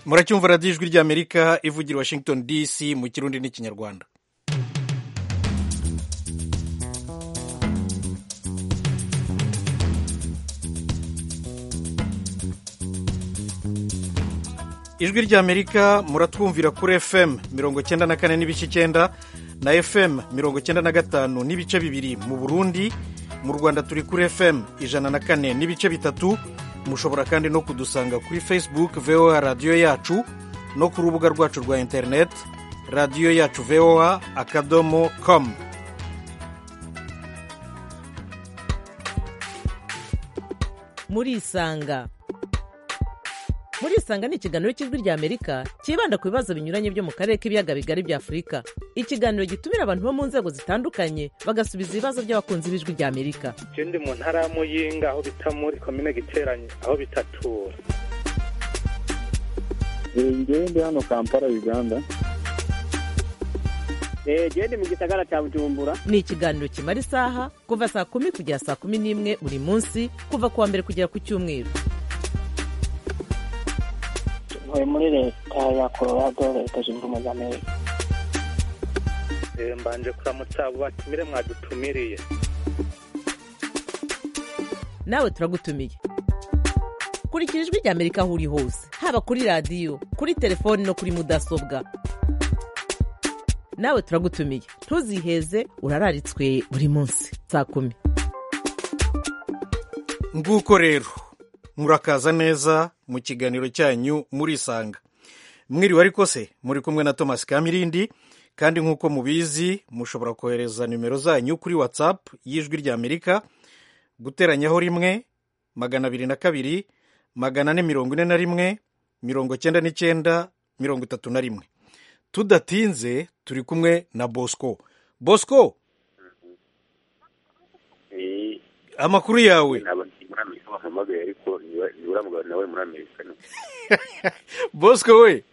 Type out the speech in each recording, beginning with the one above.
muracyumva radiyo ijwi ry'amerika ivugira washington dc mu kirundi n'ikinyarwanda ijwi ry'amerika muratwumvira kuri fm mirongo icyenda na kane n'ibice icyenda na fm mirongo icyenda na gatanu n'ibice bibiri mu burundi mu rwanda turi kuri fm ijana na kane n'ibice bitatu mushobora kandi no kudusanga kuri facebook voa radiyo yacu no ku rubuga rwacu rwa interineti radiyo yacu voa akadomo komu murisanga murisanga ni ikiganiro cy'ijwi ry'amerika cyibanda ku bibazo binyuranye byo mu karere k'ibiyaga bigari bya afurika ikiganiro gitumira abantu bo mu nzego zitandukanye bagasubiza ibibazo by'abakunzi b'ijwi ry'amerika icyo ndi mu ntara ya muyinga aho bita muri komine giteranye aho bitatura ngewe ndi hano kampala uganda gende mu gisagara cya bujumbura ni ikiganiro kimara isaha kuva saa kumi kugera saa kumi n'imwe buri munsi kuva ku wa mbere kugera ku cyumweru ntuye muri leta ya colorado leta zunze ubumwe za amerika mbanje kuramutsa abo batumire mwadutumiriye nawe turagutumiye kurikira ijwi ry'amerika aho uri hose haba kuri radiyo kuri telefoni no kuri mudasobwa nawe turagutumiye ntuziheze urararitswe buri munsi saa kumi nguko rero murakaza neza mu kiganiro cyanyu murisanga mwiriwe ariko se muri kumwe na thomas kamirindi kandi nk'uko mubizi mushobora kohereza nimero zanyu kuri whatsapp y'ijwi ry'amerika guteranyaho rimwe magana abiri na kabiri magana ane mirongo ine na rimwe mirongo cyenda n'icyenda mirongo itatu na rimwe tudatinze turi kumwe na bosco bosco amakuru yawe wahamagaye ariko ntiburamugana nawe muri amerika bosco we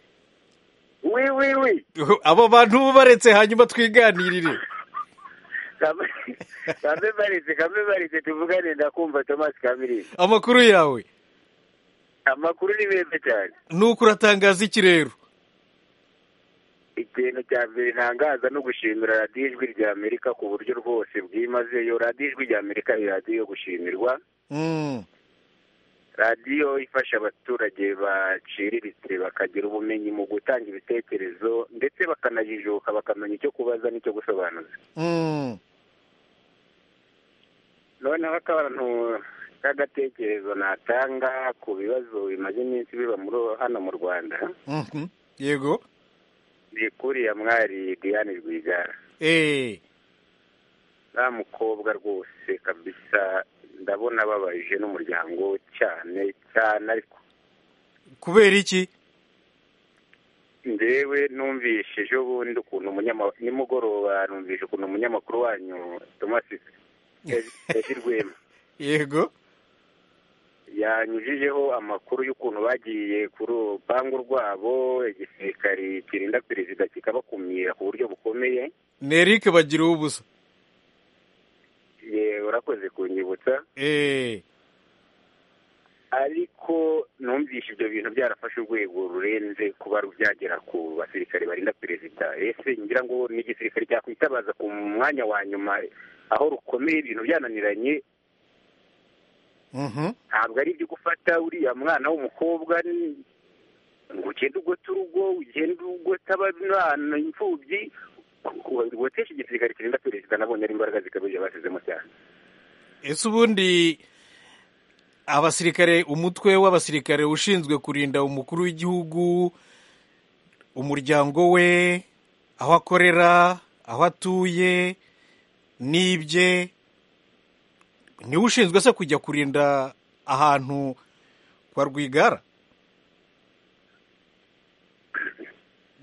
wi wi wi abo bantu baretse hanyuma twiganirire kambe baretse kambe baretse tuvugane ndakumva thomas kamirindi amakuru yawe amakuru ni meza cyane nuko uratangaza iki rero ikintu cya mbere ntangaza no gushimira radiyo ijwi rya amerika ku buryo rwose bwimazeyo radiyo ijwi rya amerika ni radiyo yo gushimirwa radiyo ifasha abaturage baciriritse bakagira ubumenyi mu gutanga ibitekerezo ndetse bakanajijuka bakamenya icyo kubaza n'icyo gusobanuza noneho akantu k'agatekerezo natanga ku bibazo bimaze iminsi biba muri hano mu rwanda yego ni kuriya mwari diane rwigara eee nta mukobwa rwose kabisa ndabona ababaje n'umuryango we cyane cyane ariko kubera iki ndewe numvise ejo bundi ukuntu umunyamakuru nimugoroba numvise ukuntu umunyamakuru wanyu thomas edi rwema yego yanyujijeho amakuru y'ukuntu bagiye ku rupangu rwabo igisirikari kirinda perezida kikabakumira ku buryo bukomeye ni eric bagira ubusa ye urakoze kunyibutsa eee ariko numvise ibyo bintu byarafashe urwego rurenze kuba byagera ku basirikare barinda perezida ese ngira ngo ni igisirikare cyakwitabaza ku mwanya wa nyuma aho rukomeye ibintu byananiranye ntabwo ari ibyo gufata uriya mwana w'umukobwa ngo ugende ugota urugo ugende ugota abana imfubyi gutesha igisirikare kirinda perezida nabonye ari imbaraga zikabije basizemo cyane ese ubundi abasirikare umutwe w'abasirikare ushinzwe kurinda umukuru w'igihugu umuryango we aho akorera aho atuye n'ibye niwe ushinzwe se kujya kurinda ahantu kwa rwigara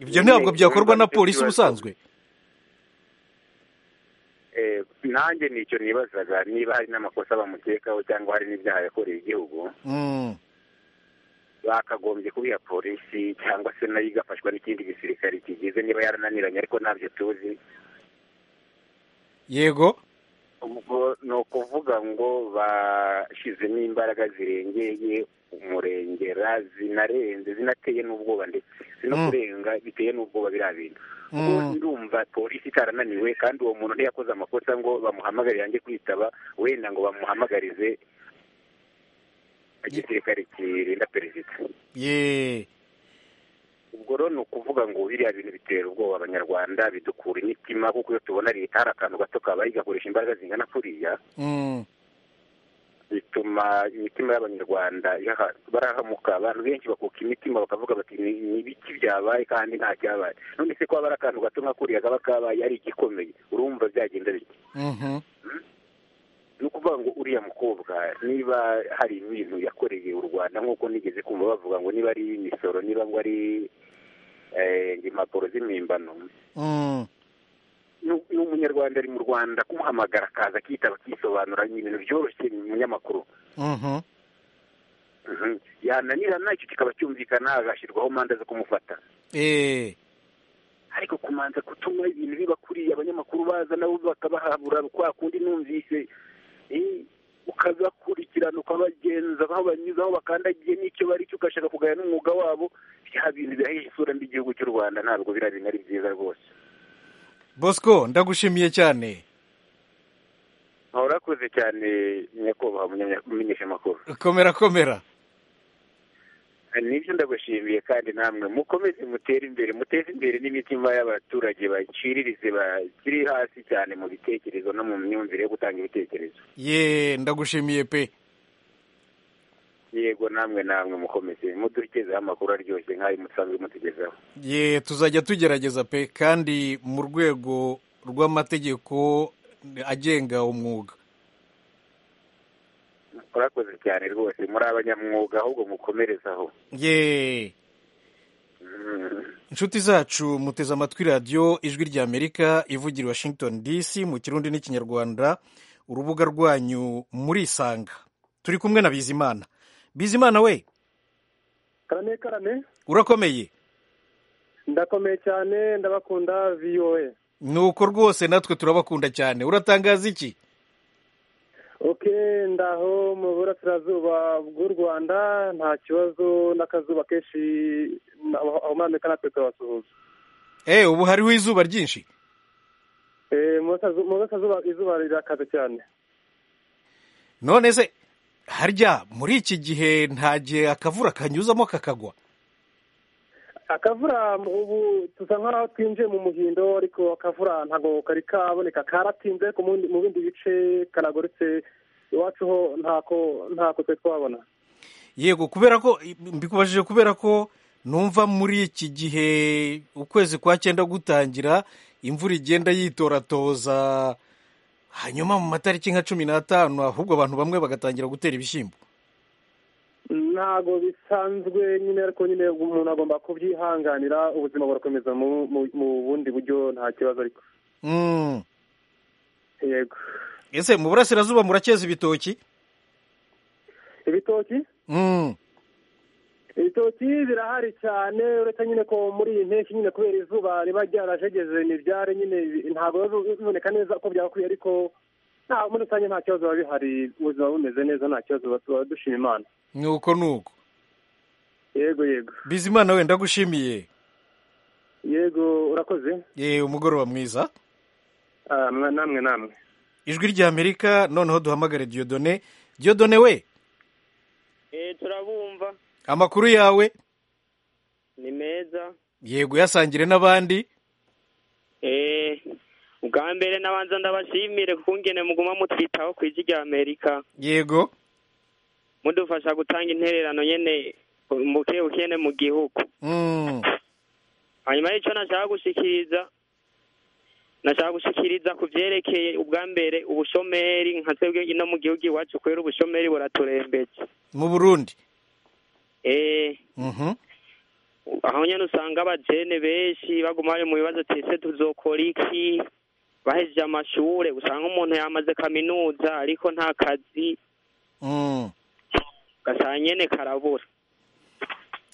ibyo ntabwo byakorwa na polisi ubusanzwe Eh, nanjye nicyo nibazaga niba hari n'amakosa bamukekaho cyangwa hari n'ibyaha yakoreye igihugu Mm. bakagombye kubiha polisi cyangwa se nayo igafashwa n'ikindi gisirikare kigize niba yarananiranye ariko ntabyo tuzi yego ubwo ni ukuvuga ngo bashyizemo imbaraga zirengeye umurengera zinarenze zinateye n'ubwoba ndetse zino Mm. kurenga biteye n'ubwoba biriya bintu ubwo Mm. ndumva polisi itarananiwe kandi uwo muntu ntiyakoze amakosa ngo bamuhamagare yange kwitaba wenda ngo bamuhamagarize igisirikare kirinda perezida ye ubwo rero ni ukuvuga ngo biriya bintu bitera ubwoba abanyarwanda bidukura imitima kuko iyo tubona leta hari akantu gato kabaye igakoresha imbaraga zingana kuriya Mm. bituma imitima y'abanyarwanda ihaha- barahamuka abantu benshi bakuka imitima bakavuga bati "Ni- ni ibiki byabaye kandi nta cyabaye none se ko haba hari akantu gato nka kuriya kaba kabaye ari igikomeye urumva byagenda bite Mhm. ni ukuvuga ngo uriya mukobwa niba hari ibintu yakoreye u rwanda nk'uko nigeze kumva bavuga ngo niba ari imisoro niba ngo ari eh, impapuro z'impimbano Mm. nu- n'umunyarwanda ari mu rwanda kumuhamagara akaza akitaba akisobanura ni ibintu byoroshye ni umunyamakuru Mhm. Mhm. yananirana icyo kikaba cyumvikana agashyirwaho manza zo kumufata Eh. ariko kumanza gutuma ibintu biba kuriya abanyamakuru baza nabo bakabahabura kwa kundi numvise eh, ukabakurikirana ukabagenza aho banyuze aho bakandagiye n'icyo bari cyo ugashaka kugaya n'umwuga wabo bya bintu bihahishe isura mbi igihugu cy'u rwanda ntabwo biriya bintu ari byiza rwose bosco ndagushimiye cyane urakoze cyane nyakubahwa munyanya- mumenyeshamakuru komera komera nibyo ndagushimiye kandi namwe mukomeze mutere imbere muteze imbere n'imitima y'abaturage baciririze bakiri hasi cyane mu bitekerezo no mu myumvire yo gutanga ibitekerezo ye ndagushimiye pe yego namwe namwe mukomeze mudugezeho amakuru aryoshye nk'ayo musanzwe mutugezaho ye tuzajya tugerageza pe kandi mu rwego rw'amategeko agenga umwuga murakoze cyane rwose muri abanyamwuga ahubwo mukomerezaho ye Mm. inshuti zacu muteze amatwi radiyo ijwi ry'amerika ivugira i washington dc mu kirundi n'ikinyarwanda urubuga rwanyu murisanga turi kumwe na bizimana bizimana we karame karame urakomeye ndakomeye cyane ndabakunda voa nuko rwose natwe turabakunda cyane uratangaza iki ok ndaho mu burasirazuba bw'u rwanda nta kibazo n'akazuba kenshi na- aho muri amerika natwe turabasuhuza eee ubu hariho izuba ryinshi Eh, mu burasirazu- mu burasirazuba izuba rirakaze cyane none se harya muri iki gihe nta gihe akavura kanyuzamo kakagwa akavura ubu dusa nk'aho twinjiye mu muhindo ariko akavura ntabwo kari kaboneka karatinze ku mundi- mu bindi bice karagurutse iwacu ho ntako ntako twe twabona yego kubera ko mbikubajije kubera ko numva muri iki gihe ukwezi kwa cyenda gutangira imvura igenda yitoratoza hanyuma mu matariki nka cumi n'atanu ahubwo abantu bamwe bagatangira gutera ibishyimbo ntabwo bisanzwe nyine ariko nyine umuntu agomba kubyihanganira ubuzima burakomeza mu mu- mu bundi buryo nta kibazo ariko Mm. yego ese mu burasirazuba murakeza ibitoki ibitoki Mm. ibitoki birahari cyane uretse nyine ko muri iyi mpeshyi nyine kubera izuba riba ryarajegeze ntibyare nyine bi- ntabwo biba biboneka neza uko byagakwiye ariko nta muri rusange nta kibazo biba bihari ubuzima bumeze neza nta kibazo tuba- tuba dushima imana ni uko ni uko yego yego bizimana we ndagushimiye yego urakoze yewe umugoroba mwiza Ah, mwa- namwe namwe ijwi ry'amerika noneho duhamagare diyodone diyodone we eh turabumva amakuru yawe ni meza yego uyasangire n'abandi eh ubwa mbere nabanza ndabashimire kuko ngene muguma mutwitaho ku ijwi rya amerika yego mudufasha gutanga intererano nyene buke bukene mu gihugu Mm. hanyuma y'icyo nashaka gushikiriza nashaka gushikiriza ku byerekeye ubwa mbere ubushomeri nka twebwe ino mu gihugu iwacu kubera ubushomeri buraturembetse mu burundi eh Mhm. aho nyine usanga abajene benshi baguma bari mu bibazo tese tuzokora iki bahejeje amashure usanga umuntu yamaze kaminuza ariko nta kazi Mm. gasanga nyene karabura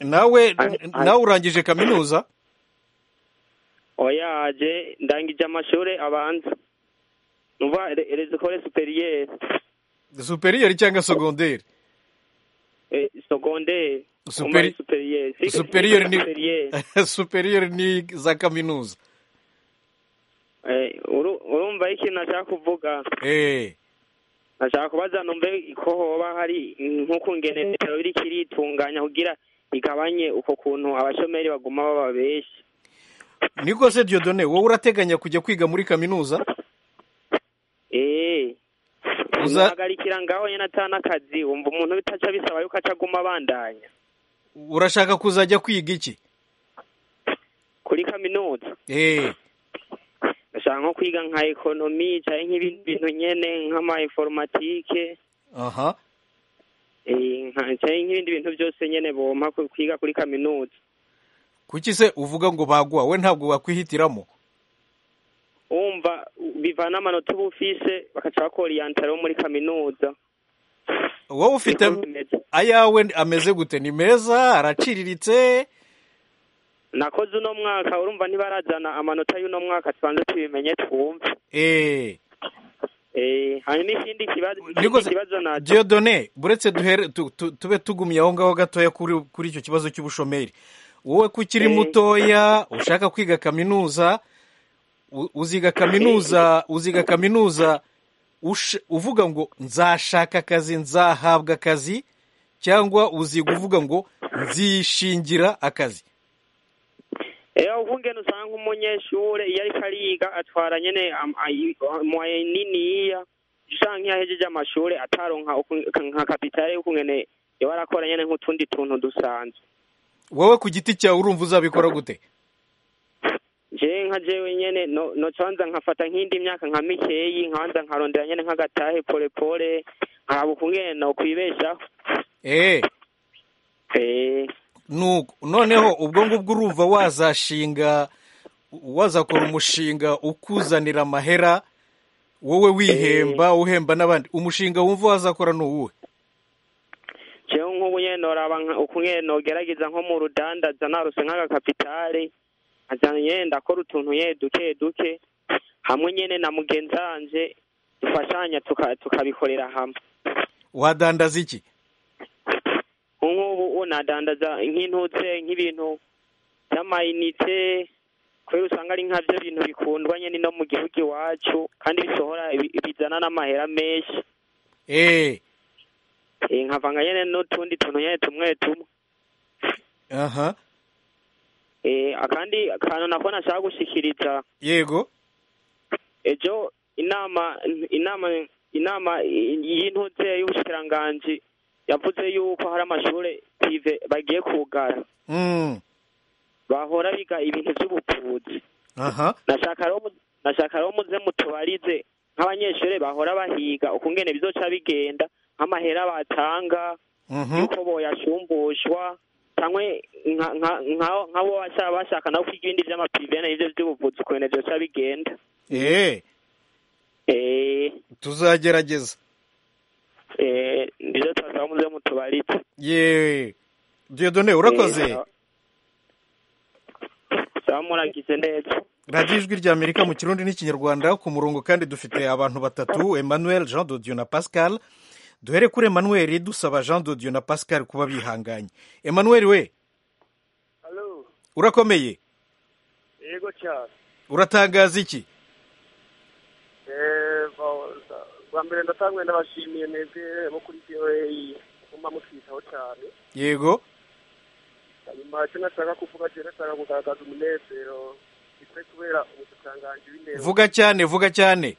nawe Ari- ari- nawe urangije kaminuza oya aje ndangije amashure abanza numva rezikore superiyeri superiyeri cyangwa segonderi sogonderi Superi- superiyeri Superior ni- superiyeri ni za kaminuza urumva ikintu nashaka kuvuga eee nashaka kubaza numve ko hoba hari nk'uko ngenerero biriko iritunganya kugira igabanye uko kuntu abashomeri baguma baba benshi niko se diyodone wowe urateganya kujya kwiga muri kaminuza eee Uza- uzahagarikira ngaho nyine atanakazi wumva umuntu bitaca bisaba yuko aca aguma abandanya urashaka kuzajya kwiga iki kuri kaminuza eee ndashaka nko kwiga nka ekonomi cyangwa nk'ibindi bintu nyene nk'ama informatike aha eh, nka- canke nk'ibindi bintu byose nyene bompa ku- kwiga kuri kaminuza kuki se uvuga ngo baguha we ntabwo wakwihitiramo wumva bivana amanota uba ufise bakaca bakoriyantara wo muri kaminuza wowe ufite Niko bimeze. ayawe ameze gute ni meza araciriritse nakoze uno mwaka urumva ntibarazana amanota y'uno mwaka tubanze tubimenye twumve eee Eh, hanyuma ikindi kibazo Niko ikindi se- kibazo naco Dieudonné buretse duhere tu- tu- tube tugumye aho ngaho gatoya kuri kuri icyo kibazo cy'ubushomeri wowe ko ukiri Eh. mutoya ushaka kwiga kaminuza u- uziga kaminuza uziga kaminuza ush- uvuga ngo nzashaka akazi nzahabwa akazi cyangwa uziga uvuga ngo nzishingira akazi Ewa ukungene usanga umunyeshure iyo ariko ariga atwara nyene am- ayi- mwaye niniya usanga iyo ahejeje amashure ataronka uku- nka kapitale y'ukungene yoba arakora nyene nk'utundi tuntu dusanzwe wowe ku giti cyawe urumva uzabikora gute jewe nka jewe nyene no- nocanza nkafata nk'indi myaka nka mikeyi nkabanza nkarondera nyene nk'agatahe polepole nkaba ukungene nokwibeshaho eee Eh, nuko noneho ubwo ngubwo urumva wazashinga wazakora umushinga ukuzanira amahera wowe wihemba uhemba n'abandi umushinga wumva wazakora ni uwuhe jewe nk'ubu nyene noraba nka- ukungene nogerageza nko mu rudandaza narose nk'agakapitale nkazana nyene ndakora utuntu nyene duke duke hamwe nyene na mugenzi wanje dufashanya tuka- tukabikorera hamwe wadandaza iki nk'ubu ubu nadandaza nk'intutse nk'ibintu by'amayinite kubera usanga ari nkabyo bintu bikundwa nyene no mu gihugu iwacu kandi bisohora bi- bizana n'amahera menshi eee Eh, nkavanga nyene n'utundi tuntu nyene tumwe tumwe aha Eh, akandi kantu nako nashaka gushikiriza yego ejo inama inama inama y'intutse y'ubushikiranganji yavuze yuko hari amashure pive bagiye kugara Mm, bahora biga ibintu by'ubuvuzi aha nashaka rero mu- nashaka rero muze mutubarize nk'abanyeshure bahora bahiga ukungene bizoca bigenda nk'amahera batanga mhm yuko boyashumbushwa cyangwa nka- nka- nka- nk'abo bashaka bashaka nabo kwiga ibindi vy'amapivene ivyo vy'ubuvuzi ukuntu vyoca bigenda eee eh tuzagerageza Eh, nivyo twasaba muze mutubaritse yeee diyodone urakoze Eh, saba muragize neza radiyo ijwi rya amerika mu kirundi n'ikinyarwanda ku murongo kandi dufite abantu batatu emmanuel jean dodiyo na pascal duhere kuri emmanuel dusaba jean dodiyo na pascal kuba bihanganye emmanuel we Hello, urakomeye yego cyane uratangaza iki Eh, ba- bwa mbere ndatangwe ndabashimiye mwebwe bo kuri VOA muma mutwitaho cyane yego hanyuma icyo nashaka kuvuga cyo nashaka kugaragaza umunezero bitwe kubera ubushikiranganji w'indero vuga cyane vuga cyane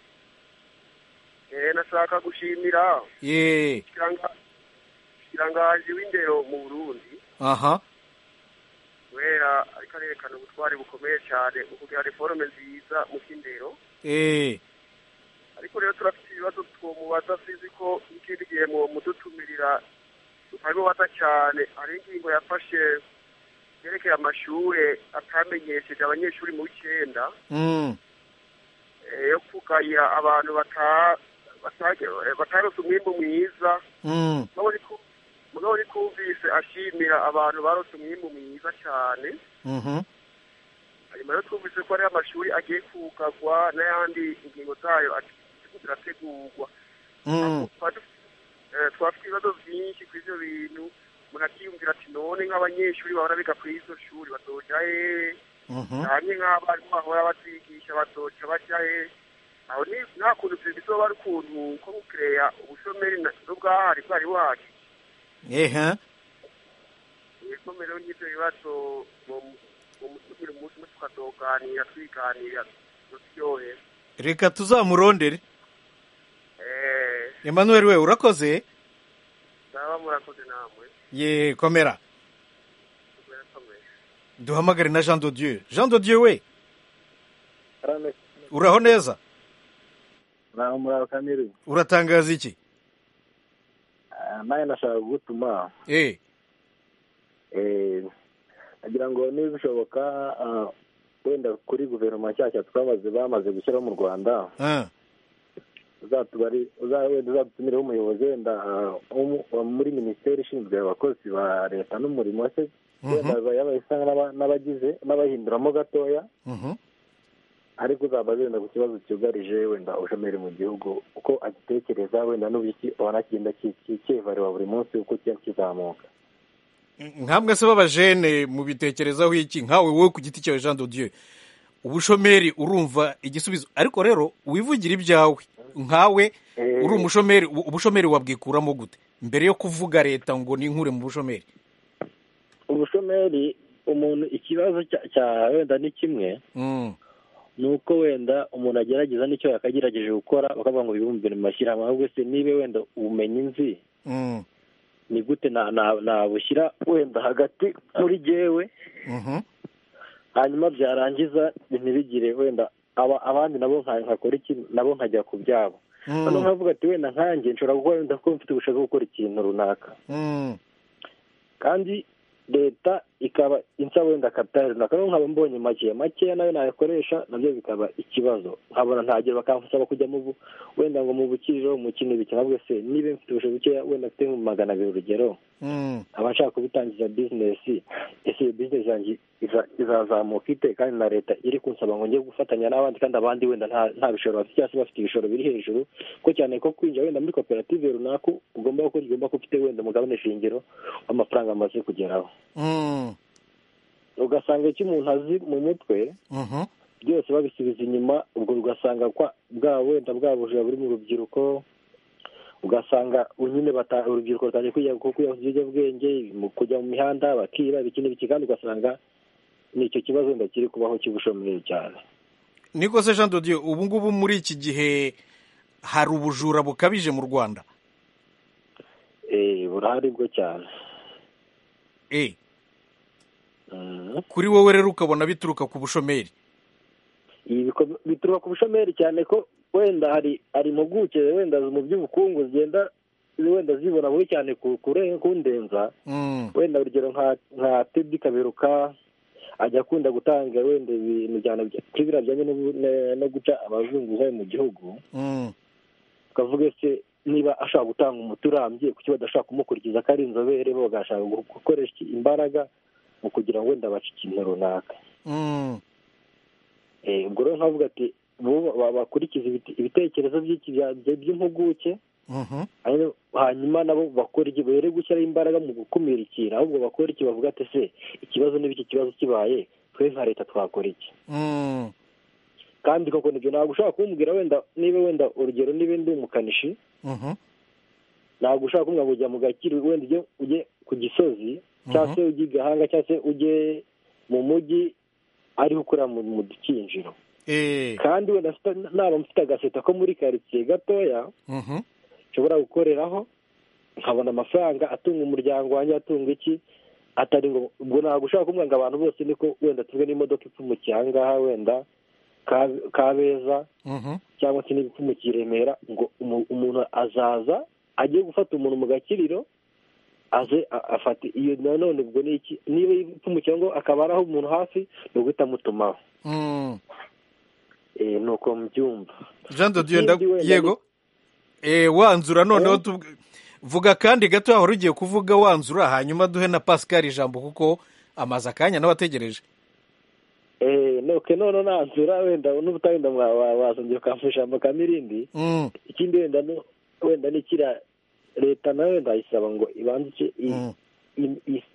Eh, nashaka gushimira ye ubushikiranga- ubushikiranganji w'indero mu burundi aha kubera ariko arerekana ubutwari bukomeye cyane mu kugira reforme nziza mu by'indero eee ariko rero turafite ibibazo twomubaza sinzi ko n'ikindi gihe mudutumirira tutabibaza cyane hari ingingo yafashe yerekeye amashure atamenyesheje abanyeshuri mu w'icyenda Mm, eh, yo kugayira abantu bata- bata- eh, bataronse umwimbu mwiza mm, mugabo ariko- mugabo ariko wumvise ashimira abantu baronse umwimbu mwiza cyane mhm, hanyuma rero twumvise ko hariho amashuri agiye kugarwa n'ayandi ingingo zayo turiko turategurwa Mm. Twaba dufise- eh, twaba dufite ibibazo byinshi kuri ivyo bintu umuntu akiyumvira ati none nk'abanyeshuri bahora biga kuri izo shuri bazoja hehe Mhm. hamwe nk'abarimu bahora batwigisha bazoca baja hehe aho ni- nta kuntu ivyo bizoba ari ukuntu ko gukereya ubushomeri na- n'ubwahari bwari buhari ehe ibikomere n'ibyo bibazo buri munsi umwe tukazoganira twiganira turyohe reka tuzamurondere emmanuel we urakoze naba murakoze namwe ye komera murakomeye duhamagare na jean dodieu jean dodieu we uraho neza naho muri abakamiri uratangaza iki nawe nashaka kugutuma eh eh, nagira ngo niba bishoboka ah, wenda kuri guverinoma nshyashya twamaze bamaze gushyiraho mu rwanda ah, uzatubari- uza- wenda uzatumireho umuyobozi wenda ah, wo mu- wa muri minisiteri ishinzwe abakozi ba leta n'umurimo se Mhm. wenda yaba isa n'aba- n'abagize n'abahinduramo gatoya mhm. ariko uzaba zenda ku kibazo cyugarije wenda ubushomeri mu gihugu uko agitekereza wenda n'uburyo wanakigenda kikivareba buri munsi uko kiba kizamuka nkamwe se b'abajene mubitekerezaho iki nkawe wowe ku giti cyawe jean dodieu ubushomeri urumva igisubizo ariko rero wivugira ibyawe nkawe uri umushomeri u- ubushomeri wabwikuramo gute mbere yo kuvuga leta ngo ninkure mu bushomeri ubushomeri umuntu ikibazo cya- cya wenda ni kimwe Mm, ni uko wenda umuntu agerageza n'icyo yakagerageje gukora bakavuga ngo bibumbire mu mashyirahamwe ahubwo se niba wenda ubumenyi nzi mm, ni gute na- na- nabushyira wenda hagati muri jyewe mhm, hanyuma byarangiza ntibigire wenda aba- abandi nabo nka- nkakora iki nabo nkajya ku byabo noneho mm, nkavuga ati wenda nkanjye nshobora gukora wenda ko mfite ubushake bwo gukora ikintu runaka mm, kandi leta ikaba insaba wenda kapitali runaka rero nkaba mbonye makeya makeya nayo nayakoresha nabyo bikaba ikibazo nkabona ntagera bakansaba kujya mu bu- wenda ngo mu bukiriro mu kindi biki ntabwo se niba mfite ubushobozi bukeya wenda mfite nko mu magana abiri urugero mm. nkaba nshaka kubitangiza bizinesi ese iyo bizinesi yanjye iza- izazamuka ite kandi na leta iri kunsaba ngo njye gufatanya n'abandi kandi abandi wenda nta- nta bishoro bafite cyangwa se bafite ibishoro biri hejuru ko cyane ko kwinjira wenda muri koperative runaka ugomba gukora ugomba kuba ufite wenda umugabane shingiro w'amafaranga amaze kugeraho Mm, ugasanga icyo umuntu azi mu mutwe mhm, byose babisubiza inyuma ubwo ugasanga kwa bwa wenda bwa bujura buri mu rubyiruko ugasanga nyine bata- urubyiruko rutangiye kujya ku- kujya ku biyobyabwenge mu- kujya mu mihanda bakiba biki n'ibiki kandi ugasanga ni icyo kibazo wenda kiri kubaho cy'ubushomeri cyane niko se jean dodieu ubu ngubu muri iki gihe hari ubujura bukabije mu rwanda Eh, burahari bwo cyane eh Mm. kuri wowe rero ukabona bituruka ku bushomeri ibi biko- bituruka ku bushomeri cyane ko wenda hari hari impuguke wenda mu by'ubukungu zigenda wenda zibona bubi cyane ku kure- kundenza Mm, wenda urugero nka nka tedi kaberuka ajya akunda gutanga wenda ibintu cyane bya- kuri biriya bijyanye n'ubu- ne- no guca abazunguzayi mu gihugu mm, ukavuga se niba ashaka gutanga umuti urambye kuki badashaka kumukurikiza ko ari inzobere bo bagashaka gu- gukoresha iki- imbaraga mu kugira ngo wenda bace ikintu runaka mm. Eh, ubwo rero nkavuga ati bo ba- ba- bakurikiza ibite- ibitekerezo by'iki- bya- bya- by'impuguke Mhm. hanyuma- hanyuma nabo bakora iki bere gushyiraho imbaraga mu gukumira ikintu ahubwo bakora iki bavuga ati se ikibazo niba iki kibazo kibaye twe nka leta twakora iki Mm. kandi koko nibyo ntabwo ushobora kumbwira wenda niba wenda urugero niba ndi umukanishi Mhm. ntabwo ushobora kumbwira ngo ujya mu gakiri wenda ujye ujye ku gisozi cyangwa se ujye i gahanga cyangwa se ujye mu mujyi ariho ukorera mu mu dukinjiro Eh. kandi wenda mfite- naba mfite agaseta ko muri karitsiye gatoya Mhm. nshobora gukoreraho nkabona amafaranga atunga umuryango wanjye atunga iki atari ngo ubwo ntabwo ushobora kumbwira ngo abantu bose niko wenda tuve n'imodoka ipfumukiye ahangaha wenda Ka- kabeza Mhm. cyangwa se niba ipfumukiye i remera ngo umu- umuntu azaza agiye gufata umuntu mu gakiriro aze a- afate iyo nanone ubwo ni iki niba ipfumukiye ngo akaba ari aho umuntu hafi ni uguhita amutumaho Mm. Eh, ni uko mbyumva Jean de Dieu nda Ikindi wenda yego. Eh wanzura noneho tuvuga vuga kandi gato wahora ugiye kuvuga wanzura hanyuma duhe na Pascal ijambo kuko amaze akanya n'abategereje. eee nuko none nanzura wenda n'ubutawenda wazongera ukamfasha amakamo irindi Mm, ikindi wenda ni wenda nikira leta nayo wenda ayisaba ngo ibandike mm,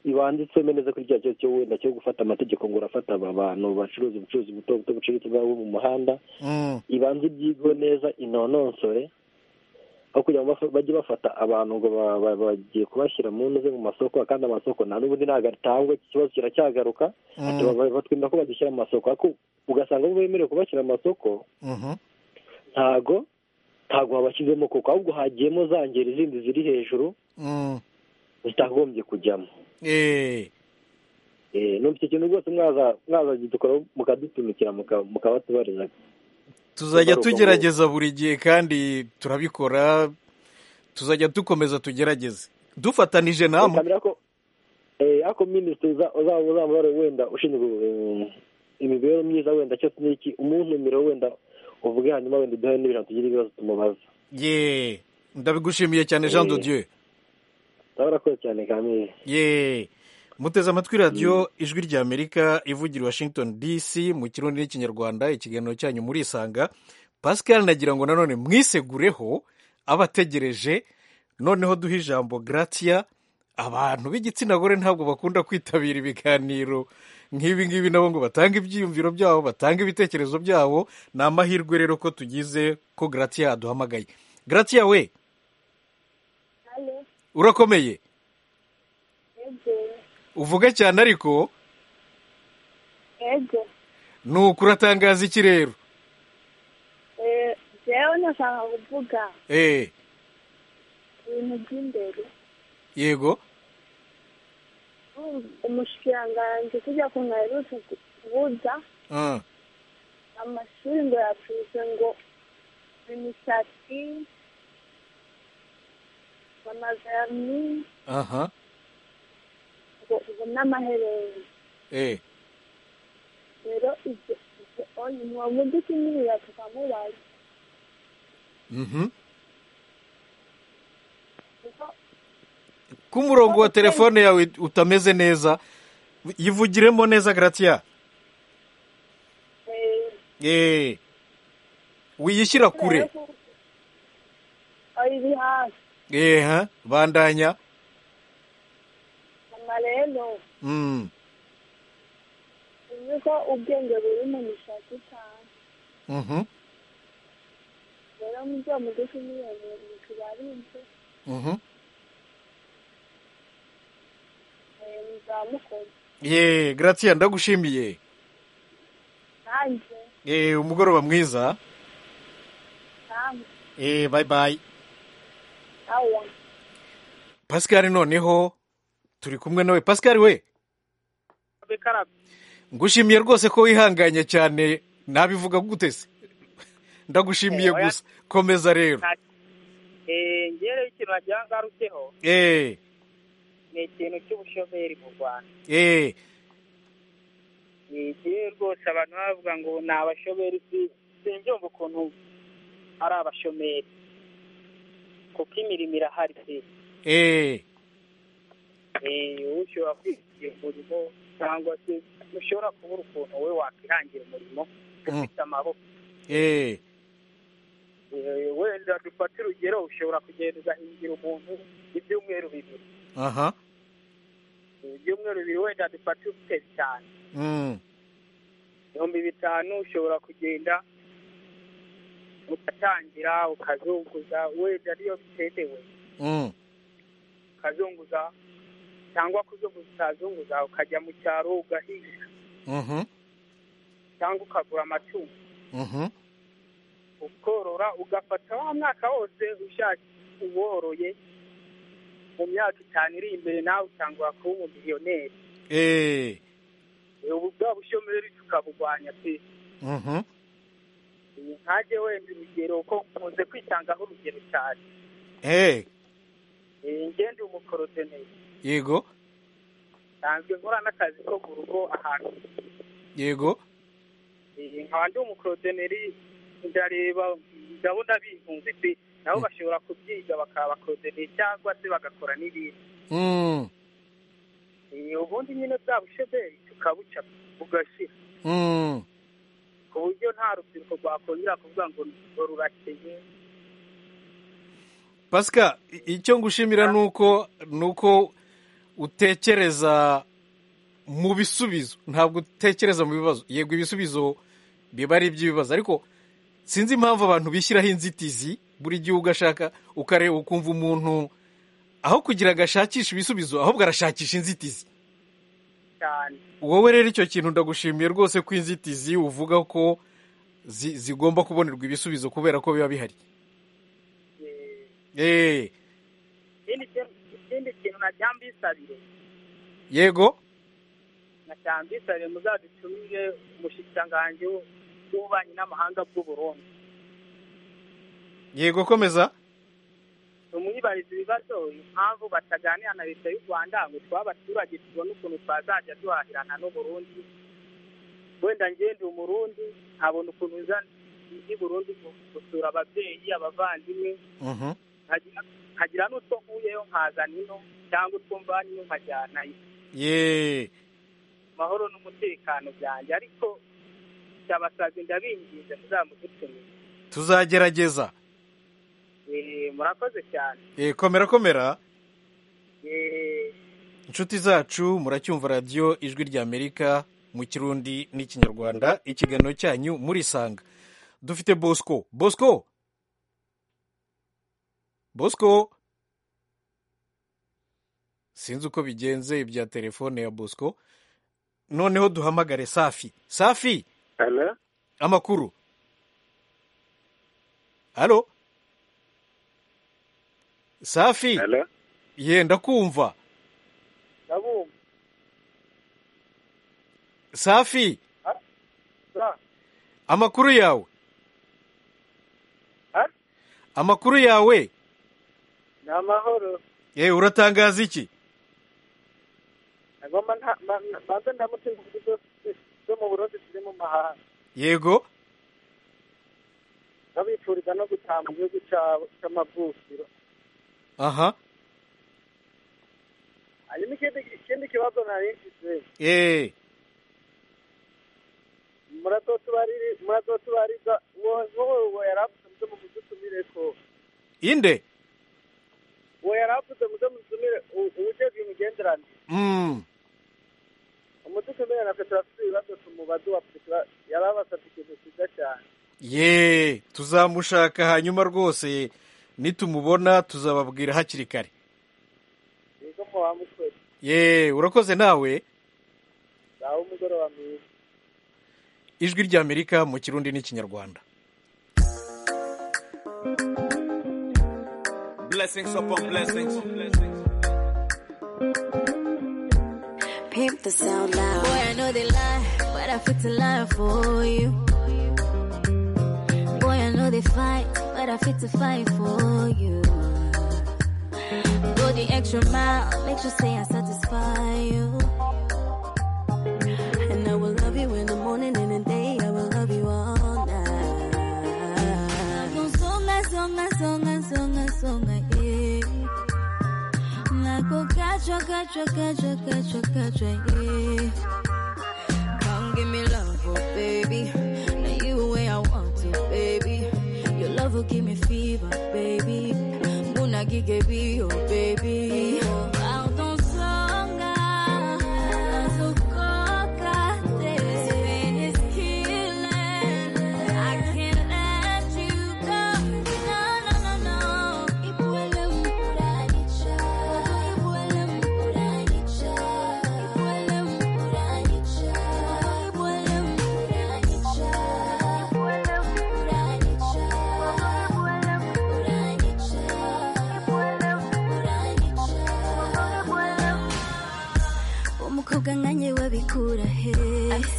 ibanditsemo neza kuri cya cyo wenda cyo gufata amategeko ngo urafata aba bantu bacuruza ubucuruzi buto buto buciriritse bwabo mu muhanda mm, ibanze ibyigwe neza inononsore aho kugira ngo bafa- bajye bafata abantu ngo ba- ba- bagiye kubashyira mu ntuze mu masoko kandi amasoko nta n'ubundi ntabwo atangwa iki kibazo kiracyagaruka ati mm, baba- batwemera ko bazishyira mu masoko ariko ugasanga bo bemerewe kubashyira mu masoko mhm, ntago ntago wabashyizemo kuko ahubwo hagiyemo za ngeri zindi ziri hejuru mm. zitagombye kujyamo Eh, Eh, numva icyo kintu rwose mwaza mwaza dukoraho mukadutumikira muka- mukabatubarira tuzajya Kugaruka tugerageza buri gihe kandi turabikora tuzajya dukomeza tugerageze dufatanije namwe kamera ko eh, ako minisitiri uza- uzaba uzaba wari wenda ushinzwe um, imibereho myiza wenda cyo n'iki umuntumiro wenda uvuge hanyuma wenda uduhe n'ibintu tugira ibibazo tumubaza ye ndabigushimiye cyane jean de Eh. dieu urakoze cyane kamere ye muteze amatwi radiyo ijwi ry'amerika ivugira i washington dc mu kirundi n'ikinyarwanda ikiganiro cyanyu murisanga pascal nagira ngo nanone mwisegureho abategereje noneho duhe ijambo gratia abantu b'igitsina gore ntabwo bakunda kwitabira ibiganiro nk'ibi ngibi nabo ngo batange ibyiyumviro byabo batange ibitekerezo byabo ni amahirwe rero ko tugize ko gratia aduhamagaye gratia we urakomeye uvuge cyane ariko yego nuko uratangaza iki rero Eh, jewe nashaka kuvuga Eh, ibintu by'imbere yego umushikiranganji tujya kumwe aherutse kubuza Ah, amashuri ngo yapfuse ngo imisatsi amazami aha ngo ubu n'amaherere eh, rero ibyo ibyo oyi uwo mugi kinirira tukamubaza mhm. kuko ko umurongo wa telefone yawe utameze neza yivugiremo neza gratia eh, Eh, wiyishyira kure kubera ko oyi iri hasi Eh, ha, bandanya mama rero Mm, uzi ko ubwenge buri mu misatsi cyane mhm, rero mu byo mugufi n'ibintu biba ari ibyo mhm. muzaba mukoze Ye, gratia ndagushimiye nanjye Eh, umugoroba mwiza namwe Eh, bye bye awa pascal noneho turi kumwe nawe pascal we ngushimiye rwose ko wihanganye cyane nabivuga gutese ndagushimiye Eh, oya. gusa komeza rero ngewe ikintu wagira ngo ngarutseho eh ni ikintu cy'ubushomeri mu rwanda eh ngewe rwose abantu bavuga ngo ni abashomeri si- simbyumva ukuntu ari abashomeri kuko imirimo irahari si eh Eh, wowe ushobora kwigira umurimo cyangwa se ushobora kubura ukuntu wowe wakwihangira umurimo ufite amaboko eh Eh, wenda dufate urugero ushobora kugenda ugahingira umuntu ibyumweru bibiri aha ibyumweru bibiri wenda dufate ufite bitanu mm ibihumbi bitanu ushobora kugenda ugatangira ukazunguza wenda niyo bitemewe mm ukazunguza cyangwa kuzunguza utazunguza ukajya mu cyaro ugahinga mhm cyangwa ukagura amatungo mhm ukorora ugafata wa mwaka wose ushaka uworoye mu myaka itanu iri imbere nawe utangura kuba umumiliyoneri eh ubu bwa bushomeri tukabugwanya pe mhm Ubu ntajye wenda urugero ko nkunze kwitangaho urugero cyane eh Eh, njye ndi umukorotoneri yego nsanzwe nkora n'akazi ko mu rugo ahantu yego Eh, nkaba ndi umukorotoneri ndareba ndabona bikunze pe nabo bashobora kubyiga bakaba abakorotoneri cyangwa se bagakora n'ibindi mm ubundi nyine bwa bushederi tukabuca bugashira ku buryo nta rubyiruko rwakongera kuvuga ngo ngo rurakeye pasika icyo ngushimira ni uko ni uko utekereza mu bisubizo ntabwo utekereza mu bibazo yego ibisubizo biba ari iby'ibibazo ariko sinzi impamvu abantu bishyiraho inzitizi buri gihe ugashaka ukareba ukumva umuntu aho kugira ngo ashakishe ibisubizo ahubwo arashakisha inzitizi cyane wowe rero icyo kintu ndagushimiye rwose ko inzitizi uvuga ko zi- zigomba kubonerwa ibisubizo kubera ko biba bihari Eh, ikindi kintu- ikindi kintu nacyambisabire yego nacyambisabire muzadutumire umushyikiranganje w'ububanyi n'amahanga bw'uburundi yego komeza tumwibariza ibibazo impamvu bataganira na leta y'u rwanda ngo twabe abaturage tubone ukuntu twazajya duhahirana n'uburundi wenda ngende umurundi nkabona ukuntu nza ndi burundi gu- gusura ababyeyi abavandimwe Mhm. nkagira- nkagira n'utwo nkuyeyo nkazana ino cyangwa utwo mvanyemo nkajyanayo ye amahoro n'umutekano byanjye ariko cyabasabye ndabinginze muzamudutumire tuzagerageza Eh, murakoze cyane Eh, komera komera Eh, inshuti zacu muracyumva radiyo ijwi ry'amerika mu kirundi n'ikinyarwanda ikiganiro cyanyu murisanga dufite bosco bosco bosco sinzi uko bigenze ibya telefone ya bosco noneho duhamagare safi safi Hello? amakuru halo safi ye ndakumva ndabumva safi za- amakuru yawe amakuru yawe ni amahoro yewe uratangaza iki agomba nta ma- ma- banza ndamutse ku buryo zo mu burundi ziri mu mahanga yego ndabifuriza no gutaha mu gihugu cyabo cy'amavukiro aha hanyuma ikindi ikindi kibazo narinjize eee muratotubariza muratotubariza wowe uwo yaravuze muze mumudutumire ko inde uwo yaravuze muze mumutumire u- uwujejwe imigenderanire Mm, umudutumire natwe turafite ibibazo tumubaze waputika yarabasabye ikintu cyiza cyane ye tuzamushaka hanyuma rwose nitumubona tuzababwira hakiri kare nizo muba mukoze ye urakoze nawe zawe umugoroba mwiza ijwi ry'amerika mu kirundi n'ikinyarwanda Blessings upon blessings. Pimp the sound loud. Boy, I know they lie, but I fit to lie for you. Boy, I know they fight, but I fit to fight for you. Go the extra mile, make sure say I satisfy you. And I will love you in the morning and in the day, I will love you all night. Songa, songa, songa, songa, songa, yeah. Nako kachwa, kachwa, kachwa, kachwa, kachwa, yeah. Come give me love, oh baby. Now you the way I want to, baby. Your love will give me fever, baby. Muna gige be, oh baby. Out on songa, sokoka te. Pain is killing. I can't let you go. No, no, no, no. Ipuele muranicha, ipuele muranicha, ipuele muranicha, ipuele muranicha, ipuele muranicha, ipuele muranicha, ipuele muranicha. umukobwa nkanjye wabikura he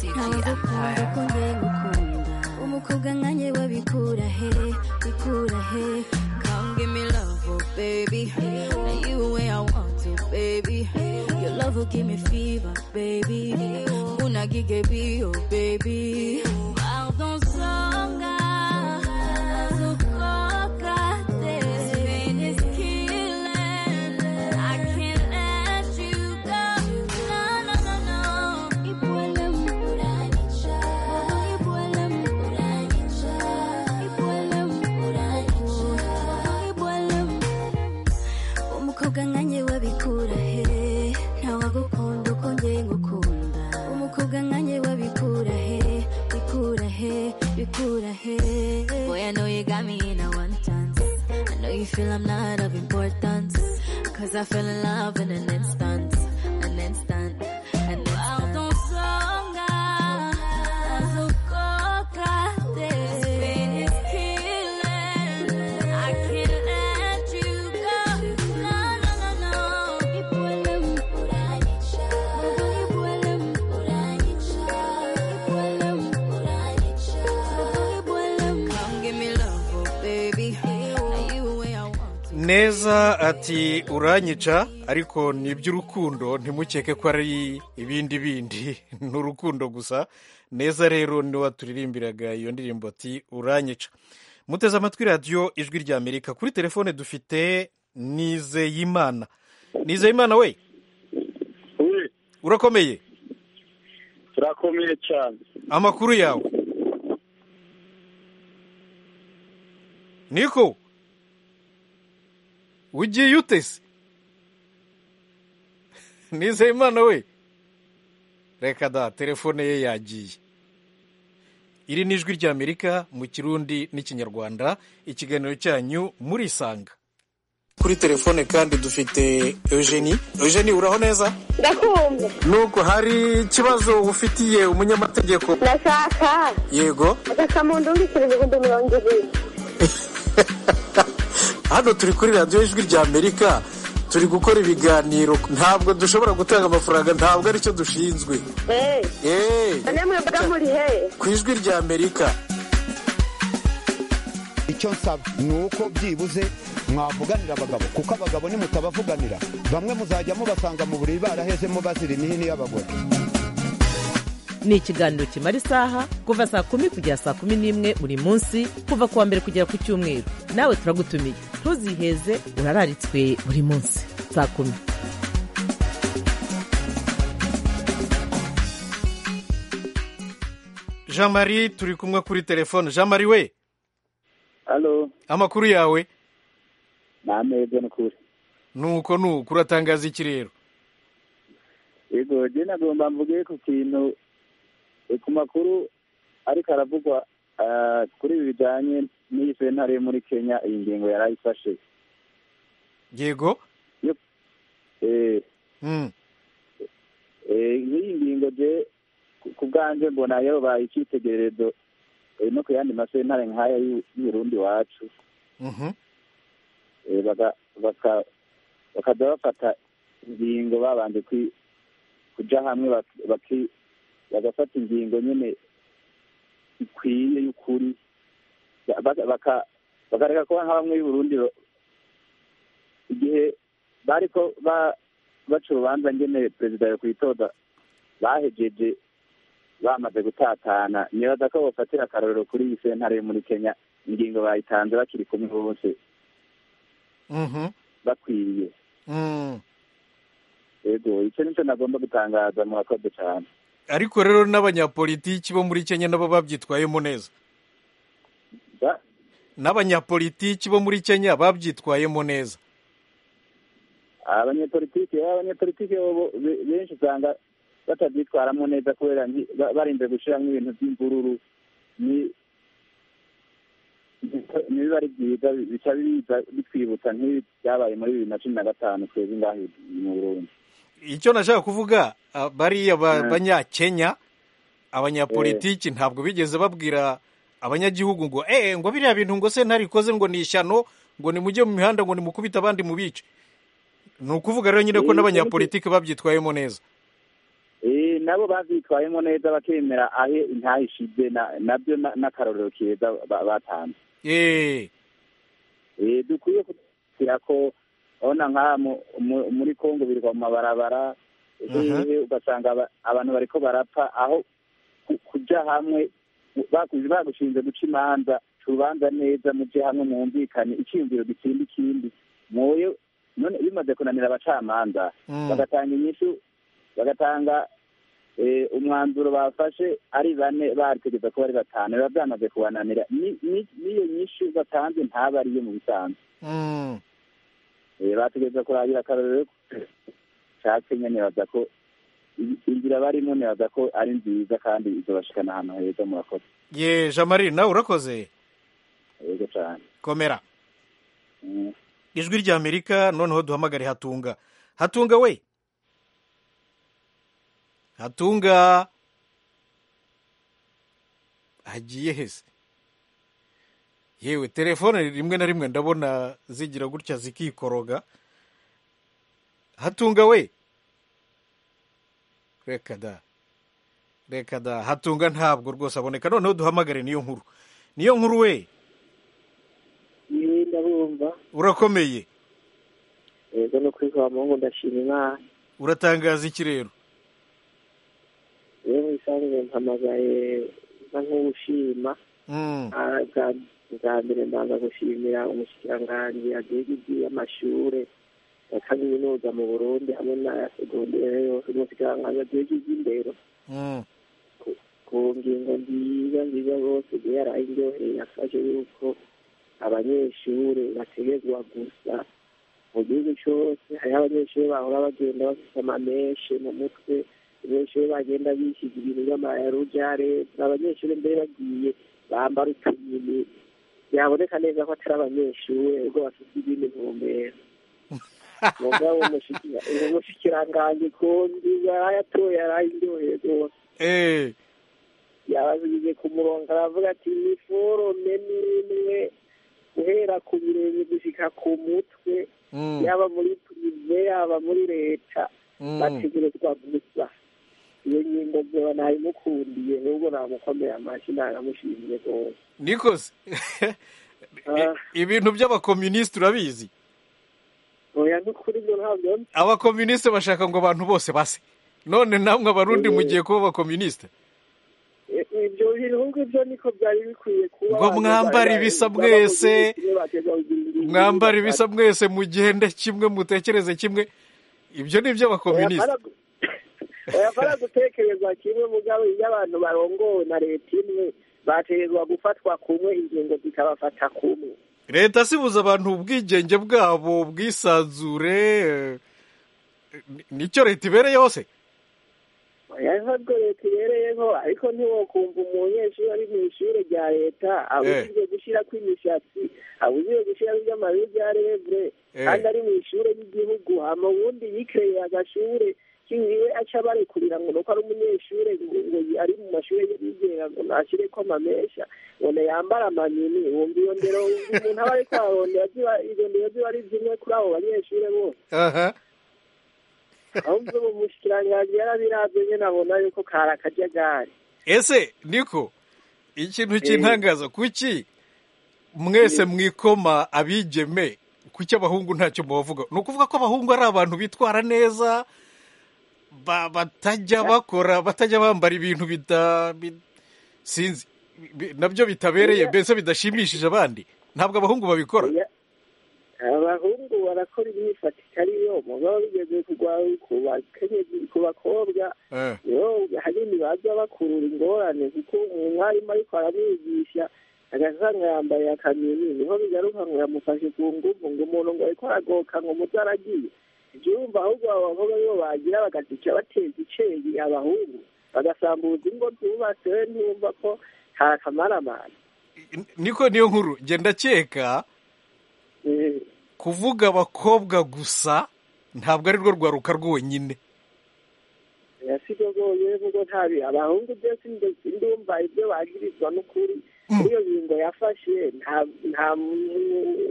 ntawagukunda uko ngiye gukunda umukobwa nkanjye wabikura he bikura he come give me love oh baby now you the way I want to baby your love will give me fever baby unagige be oh baby Wild on songa sokoka this pain is killing I can't let you go. umukobwa nkanjye wabikura he ntawagukunda uko ngiye ngukunda umukobwa nkanjye wabikura he bikura he bikura he boy i know you got me in a one chance i know you feel i'm not of importance cause i fell in love in an instant an instant an instant Awutonga, azokokate. Pain is killing. I can't let you go. No, no, no, no. Ipole mpuranisha. Mungu ipole mpuranisha. Ipole mpuranisha. Mungu ipole mpuranisha. Come give me love, oh baby. Now you where I want. neza ati uranyica ariko ni iby'urukundo ntimukeke ko ari ibindi bindi ni urukundo gusa neza rero niwe turirimbiraga iyo ndirimbo ati uranyica muteze amatwi radiyo ijwi rya amerika kuri telefone dufite nizeyimana nizeyimana we urakomeye turakomeye cyane amakuru yawe niko ugiye utese nizeyimana we reka da telefone ye yagiye iri ni ijwi ry'amerika mu kirundi n'ikinyarwanda ikiganiro cyanyu murisanga kuri telefone kandi dufite eugenie eugenie uraho neza ndakumva nuko hari ikibazo ufitiye umunyamategeko ndashaka yego akamundungikirize ngo ndumurongere hano turi kuri radiyo ijwi rya amerika turi gukora ibiganiro ntabwo dushobora gutanga amafaranga ntabwo aricyo dushinzwe Eh, namwe mbaga muri he ku ijwi rya amerika icyo nsaba ni uko byibuze mwavuganira abagabo kuko abagabo nimutabavuganira bamwe muzajya mubasanga mu buriri barahezemo bazira imihini y'abagore ni ikiganiro kimara isaha kuva saa kumi kugera saa kumi n'imwe buri munsi kuva ku wa mbere kugera ku cyumweru nawe turagutumiye ntuziheze urararitswe buri munsi saa kumi jean marie turi kumwe kuri telefone jean marie we halo amakuru yawe ni ameza ni ukuri nuko nuko uratangaza iki rero yego jye nagomba mvuge ku kintu eh, ku makuru ariko aravugwa ah, kuri ibi bijyanye n'iyi sentare yo muri kenya iyi ngingo yari ayifashe yego Eh, Mm. eh, nk'iyi ngingo je ku- ku bwanje mbona yobaye icyitegererezo eh, no ku yandi masentare nk'aya y'u- y'uburundi iwacu Mhm. Eh, baga- baka- bakaza bafata ingingo babanje kwi- kuja hamwe bak- baki- bagafata ingingo nyine ikwiye y'ukuri Ba- baka- baka- bakareka kuba nka bamwe y'uburundi ba- igihe bariko ba- baca urubanza nyene perezida yo kwitoda bahejeje bamaze gutatana nibaza ko bofatira akarorero kuri iyi sentare yo muri kenya ingingo bayitanze bakiri kumwe bose Mhm. bakwiye Mm. yego icyo nicyo nagomba gutangaza murakoze cyane ariko rero n'abanyapolitiki bo muri kenya nabo babyitwayemo neza Ba- n'abanyapolitiki bo muri kenya babyitwayemo neza abanyepolitike eh, abanyepolitike bo- bo- be- benshi usanga batabyitwaramo neza kubera nki- ba- barinze gushyiramo ibintu by'imvururu ni- ni- nibiba ari byiza bi- bica biza bitwibutsa nk'ibi byabaye muri bibiri na cumi na gatanu twebwe ngaho mu burundi icyo nashaka kuvuga ah, bariya ba- Mm. banyakenya abanyapolitiki ntabwo bigeze babwira abanyagihugu ngo eh ngo biriya bintu ngo se ntarikoze ngo ni ishyano ngo nimujye mu mihanda ngo nimukubite abandi mubice ni ukuvuga rero nyine ko Eh, n'abanyapolitiki babyitwayemo neza Eh, nabo bavyitwayemo neza bakemera ahe intaha ishize na- nabyo na- n'akarorero keza ba- batanze eh Eh, dukwiye kugira ko urabona nk'aha mu- mu- muri kongo birwa mu mabarabara Mhm. hehe ugasanga aba- abantu bariko barapfa aho ku- kuja hamwe bagu- bagushinze guca imanza ca urubanza neza muje hamwe mwumvikane icyiyumviro gitsinda ikindi mwoye none bimaze kunanira abacamanza Mm. bagatanga inyishu bagatanga eh, umwanzuro bafashe ari bane bategeza kuba ari batanu biba byamaze kubananira Ni- ni- n'iyo nyishu batanze ntaba ariyo mu bisanzwe Mm. Eh, bategereza kurangira akarorero nshatse nyine baza ko inzira barimo nibaza ko ari nziza kandi izabashikana ahantu heza murakoze ye jean marie nawe urakoze yego cyane komera ijwi rya amerika noneho duhamagare hatunga hatunga we hatunga hagiye hese yewe telefone rimwe na rimwe ndabona zigira gutya zikikoroga hatunga we reka da reka da hatunga ntabwo rwose aboneka noneho duhamagare niyo nkuru niyo nkuru we niwe ndabumva urakomeye yego no kwikora mu ngo ndashima imana uratangaza iki rero rero bisanzwe mpamagaye nsa nk'uwushima Mm. Ah, bwa- bwa mbere ndaza gushimira umushikiranganji agiye iby'amashure ya kaminuza mu burundi hamwe n'aya segondere yose umushikiranganji agiye iby'indero Mm. ku ngingo nziza nziza rwose yari yarayiryoheye yafashe yuko abanyeshuri bategerezwa gusa mu gihugu cyose hariho abanyeshuri bahora bagenda bafite amamenshi mu mutwe abanyeshuri bagenda bisiga ibintu by'amayarujare abanyeshuri mbere bagiye bambara utunyini byaboneka neza ko atari abanyeshuri ubwo bafite ibindi ntumbero mugabo umushikira- uwo mushikiranganji ku nziza yarayatoye yarayiryoheye rwose yabasigize ku murongo aravuga ati ni forume n'imwe guhera ku birenge gushyika ku mutwe Mm. yaba muri purive yaba muri leta Mm. bategerezwa gusa iyo ngingo byaba nayimukundiye n'ubwo namukomeye amashyi naramushimiye rwose nikoze ibintu by'abakomunisiti urabizi oya n'ukuri byo ntabyo abakomunisiti bashaka ngo abantu bose base none namwe abarundi mugiye kuba abakomunisiti Eh, ibyo bihugu ibyo niko byari bikwiye kuba Ngo mwambare ibisa mwese. mwambara ibisa mwese mugende kimwe mutekereze kimwe ibyo ni iby'abakomunisiti bayafara gutekerezwa kimwe mugabo iyo abantu barongowe na leta imwe bategerezwa gufatwa kumwe ingingo zikabafata kumwe leta sibuza abantu ubwigenge bwabo ubwisanzure eh, ni- nicyo leta ibereyeho se yahabwo leta ibereyeho ariko ntiwokumva umunyeshuri ari mu ishuri rya leta abujijwe gushyirako imishatsi abujijwe gushyirako iby'amabi bya revure Eh. kandi ari mu ishuri ry'igihugu hama ubundi yikereye agashure kiwiwe aca barekurira ngo nuko ari umunyeshuri ngo ngo ari mu mashuri yigenga ngo ntashyireko amamesha ngo ntiyambare amanyini wumva iyo ndero wumva umuntu aba ariko ararondera ziba izo ndero ziba ari zimwe kuri abo banyeshuri bose aha ahubwo ubu mushikiranganji yarabiravye nyene abona yuko kari akajagari ese niko ikintu Eh. cy'intangaza kuki mwese mwikoma abigeme kuki abahungu ntacyo mubavuga ni ukuvuga ko abahungu ari abantu bitwara neza ba- batajya bakora batajya bambara ibintu bida bi- sinzi bi- nabyo bitabereye Oya. mbese bidashimishije abandi ntabwo abahungu babikora abahungu barakora imyifati itari yo mugabo bigeze kugwara ku bakenyezi ku bakobwa Eh. niho hanini baza bakurura ingorane kuko umwarimu ariko aramwigisha agasanga yambaye akamini niho bigaruka ngo yamufashe ku nguvu ngo umuntu ngo ariko aragoka ngo muto aragiye ibyo urumva ahubwo abo bakobwa nibo bagira bagatica bateza iceri abahungu bagasambuza ingo zubatse we ntumva ko hari akamaramana niko niyo nkuru genda keka kuvuga abakobwa gusa ntabwo ari rwo rwaruka rwonyine yasigogoye kuko ntabi abahungu byose ndo- ndumva ibyo bagirizwa n'ukuri kuri iyo ngingo yafashe nta nta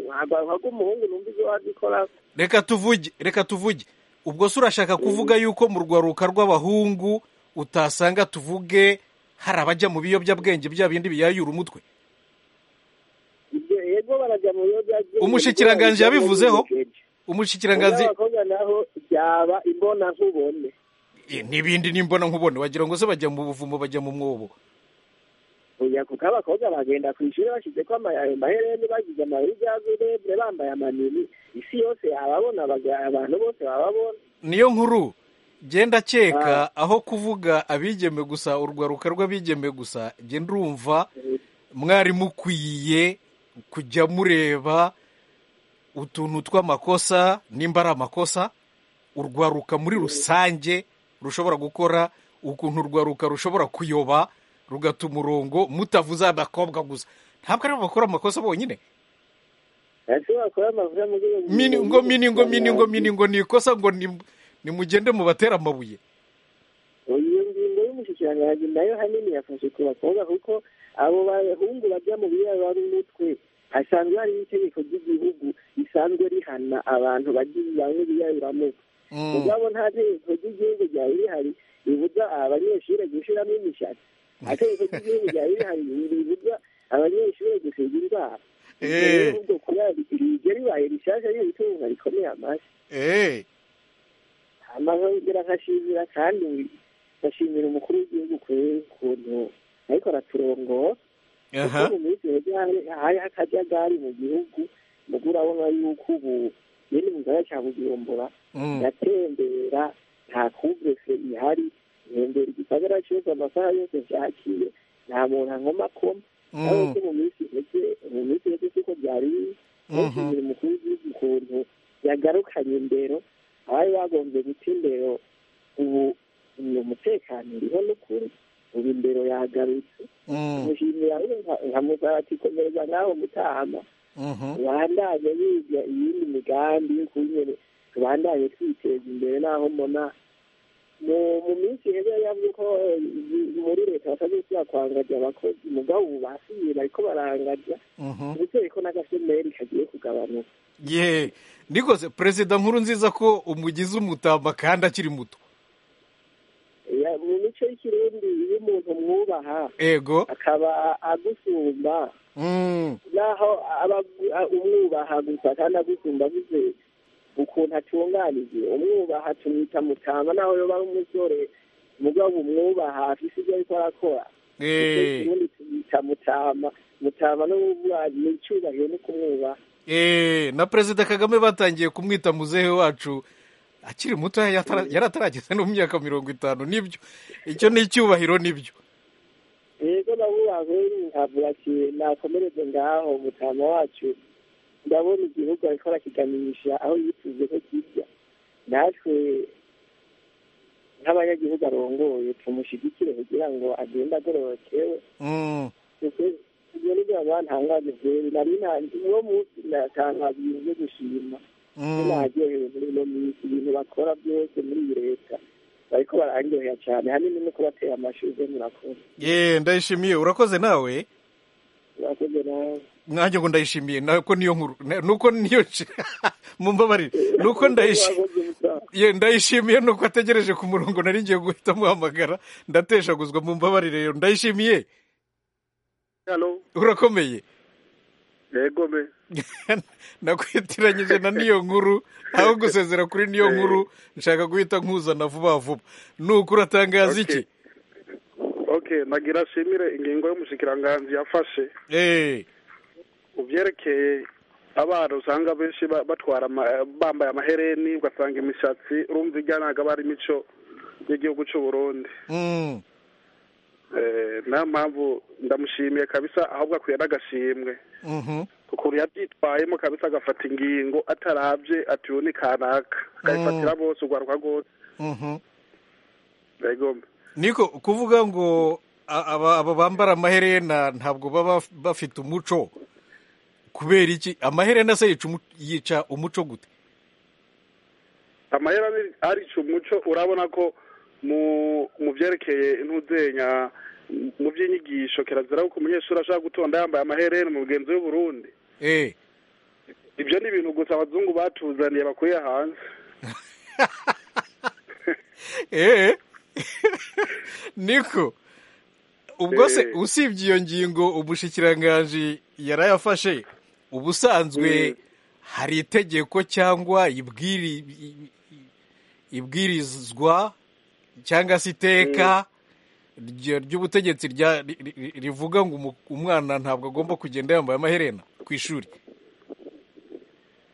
ntabwo rw'umuhungu numva ibyo wabikora reka tuvuge reka tuvuge ubwo se urashaka kuvuga yuko mu rwaruka rw'abahungu utasanga tuvuge hari abajya mu biyobyabwenge bya bindi biyayura umutwe ibyo yego barajya mu biyobyabwenge Umushikiranganji Ibyo yabivuzeho? biyobyabwenge. umushikiranganzi Ubw'abakobwa naho byaba imbona nkubone Eh, n'ibindi nimbona nkubone wagira ngo se bajya mu buvumo bajya mu mwobo oya kuko abakobwa bagenda ku ishuri bashyize ko amahereni bagize amayeri bya zurebure bambaye amanini isi yose ababona abantu bose bababona niyo nkuru genda keka aho kuvuga abigeme gusa urwaruka rw'abigeme gusa genda urumva mwari mukwiye kujya mureba utuntu tw'amakosa nimba ari amakosa urwaruka muri rusange rushobora gukora ukuntu urwaruka rushobora kuyoba rugata umurongo mutavuze abakobwa gusa ntabwo aribo bakora amakosa bonyine ashobora kuba amavuta mu rwego mini ngo mini ngo mini ngo mini ngo ni ikosa ngo ni- nimugende mubatera amabuye iyo ngingo y'umushyikirangantego nayo hanini yafashe ku bakobwa kuko abo bahungu bajya mu biraro ari umutwe hasanzwe hari itegeko ry'igihugu risanzwe rihana abantu bagiye banywa ibiyaruramo mugabo nta tegeko ry'igihugu ryari rihari ribuza abanyeshuri gushiramo imishatsi nta tegeko ry'igihugu ryari rihari ribuza abanyeshuri gusiga inzara Eh. Ibyo rero ubwo kuba iryo ribaye rishasha ni itunga rikomeye amashyi eee amazongera akashimira kandi gashimira umukuru w'igihugu ku kuntu ariko araturongora kuko mu minsi yajya hari- hari akajagari mu gihugu mugura urabona yuko ubu nyine mu gisagara cya bujumbura Mm. ndatembera nta kubese ihari ntembera igisagara cyose amasaha yose byakiye nta muntu ankoma koma Mm. ariko ko mu minsi mike mu minsi mike siko byari biri ntushimire umukuru w'igihugu ukuntu yagarukanye indero abari bagombye guta indero ubu ni umutekano uriho n'ukuri ubu indero yagarutse mushimira nkamusaba ati komereza nawe mutahama tubandanye biga iyindi migambi y'ukuntu tubandanye twiteza imbere naho mbona mu mu minsi heza yari yavuze ko eh, muri leta basabye kuba kwangaja abakozi mugabo ubu basiye bariko barangaja ndetse ko n'agasemeri kagiye kugabanuka ye nikoze perezida nkuru nziza ko umugize umutamba kandi akiri muto Ya- mu mico y'ikirundi iyo umuntu mwubaha ego akaba agusumba Mm. naho aba- a- umwubaha gusa kandi agusumba bize ukuntu atunganije umwubaha tumwita mutama naho yoba ari umusore mugabo umwubaha afise ibyo ariko arakora Eh. ubundi tumwita mutama mutama n'ububuranyi n'icyubahiro no kumwubaha eee na perezida kagame batangiye kumwita muzehe wacu akiri muto yatara- yari atarageza no mu myaka mirongo itanu nibyo icyo ni icyubahiro nibyo rero nabubahe nkavuga ati nakomereze ngaho mutama wacu ndabona igihugu ariko arakiganisha aho yifuje ko kijya natwe nk'abanyagihugu arongoye tumushyigikire kugira ngo agende agororokewe Mm. kuko ibyo ni byo baba ntangaje byeri nari nta- uwo munsi natangaje ibintu byo gushima Mm. naryohewe muri ino minsi ibintu bakora byose muri iyi leta bariko bararyohera cyane hanini no kubatera amashuri byo murakora ye ndayishimiye urakoze nawe murakoze nawe nanjye ngo ndayishimiye nako niyo nkuru na- nuko niyo nshi- mumbabarire nuko ndayishi- ye ndayishimiye nuko ategereje ku murongo nari ngiye guhita muhamagara ndateshaguzwa mumbabarire rero ndayishimiye Halo, urakomeye yego me. nakwitiranyije na niyo nkuru aho gusezera kuri niyo nkuru nshaka guhita nkuzana vuba vuba nuko uratangaza iki Okay, nagira shimire ingingo y'umushikiranganji yafashe eh uvyerekeye abana usanga benshi ba- batwara ama- eh, bambaye amahereni ugasanga imishatsi urumva ijyanaga aba ari imico y'igihugu cy'u Burundi mm. eh, niyo mpamvu ndamushimiye kabisa ahubwo akwiye n'agashimwe mhm ukuntu yabyitwayemo kabisa agafata ingingo atarabye ati uyu ni kanaka akayifatira bose ugwaruka rwose mhm yego me. niko kuvuga ngo a- aba aba bambara amaherena ntabwo baba bafite umuco kubera iki amaherena se yica umu- yica umuco gute amahera ni- arica umuco urabona ko mu mu byerekeye intuzenya mu by'inyigisho kirazira ko umunyeshuri ashaka gutonda yambaye amaherena mu bugenzi w'uburundi eh ibyo ni ibintu gusa abazungu batuzaniye bakuye hanze eh niko ubwo se Eh. usibye iyo ngingo umushikiranganji yarayafashe ubusanzwe hari itegeko cyangwa ibwiri i- i- ibwirizwa cyangwa se iteka rya- ry'ubutegetsi rya- ri- ri- rivuga ngo umu- umwana ntabwo agomba kugenda yambaye amaherena ku ishuri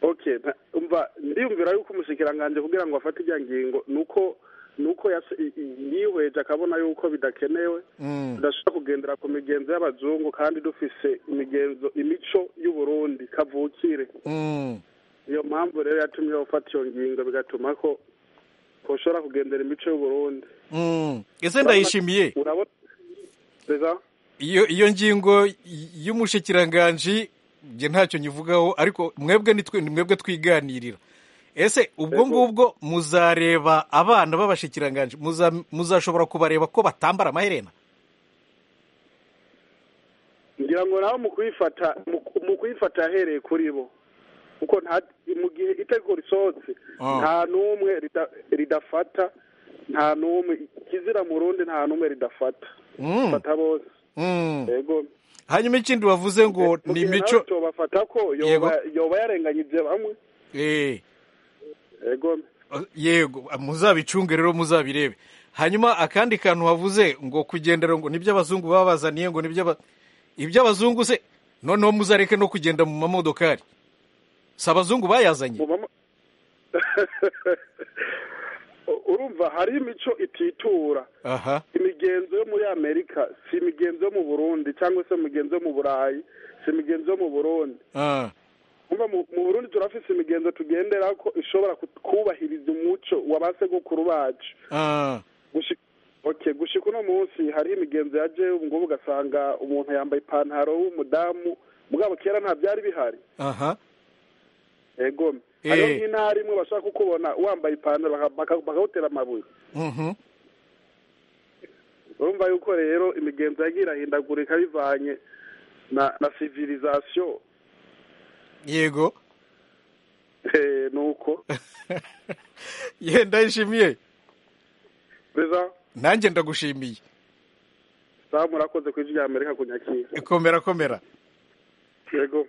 okay nta- umva ndiyumvira yuko umushikiranganji kugira ngo afate ijya ngingo ni uko ni uko yas- i- i- yihweje akabona yuko bidakenewe Mm. tudashobora kugendera ku migenzo y'abazungu kandi dufise imigenzo imico y'uburundi kavukire Mm. iyo mpamvu rero yatumye bafata iyo ngingo bigatuma ko ko ushobora kugendera imico y'uburundi Mm. ese ndayishimiye urabona Neza? iyo iyo ngingo y- y'umushikiranganji nge ntacyo nyivugaho ariko mwebwe ni twe- ni mwebwe twiganirira ese ubwo ngubwo muzareba abana b'abashikiranganji muza- muzashobora kubareba ko batambara amaherena ngira ngo nawe mu kuyifata mu ku- mu kuyifata ahereye kuri bo kuko nta mu gihe itegeko risohotse Ah. nta n'umwe rida- ridafata nta n'umwe ikizira mu rundi nta n'umwe ridafata Mm. fata bose Mm. yego hanyuma ikindi wavuze ngo Mu ni gihe nawe imico tubafata ko Yego. yoba yoba yarenganyije bamwe Eh. yego yego muzabicunge rero muzabirebe hanyuma akandi kantu wavuze ngo kugendera ngo nibyo abazungu baba bazaniye ngo nibyo aba- iby'abazungu se noneho muzareke no kugenda mu mamodokari si abazungu bayazanye U- urumva hari imico ititura aha imigenzo yo muri amerika si imigenzo yo mu burundi cyangwa se imigenzo yo mu burayi si imigenzo yo mu burundi Ah. Kumva mu mu burundi turafise imigenzo tugendera ko ishobora ku- kubahiriza umuco wa ba sekukuru bacu Ah. Gushi- okay gushika uno munsi hariho imigenzo ya jewe ubu ngubu ugasanga umuntu yambaye ipantaro w'umudamu mugabo kera nta byari bihari aha yego Eh. hariho nk'intara imwe bashaka kukubona wambaye ipantaro baka- baka- bakawutera amabuye Mhm. urumva yuko rero imigenzo yagiye irahindagurika bivanye na na civilisation yego eh, nuko ye ndayishimiye beza nanjye ndagushimiye samu urakoze ku ijwi rya amerika kunyakira ikomera komera yego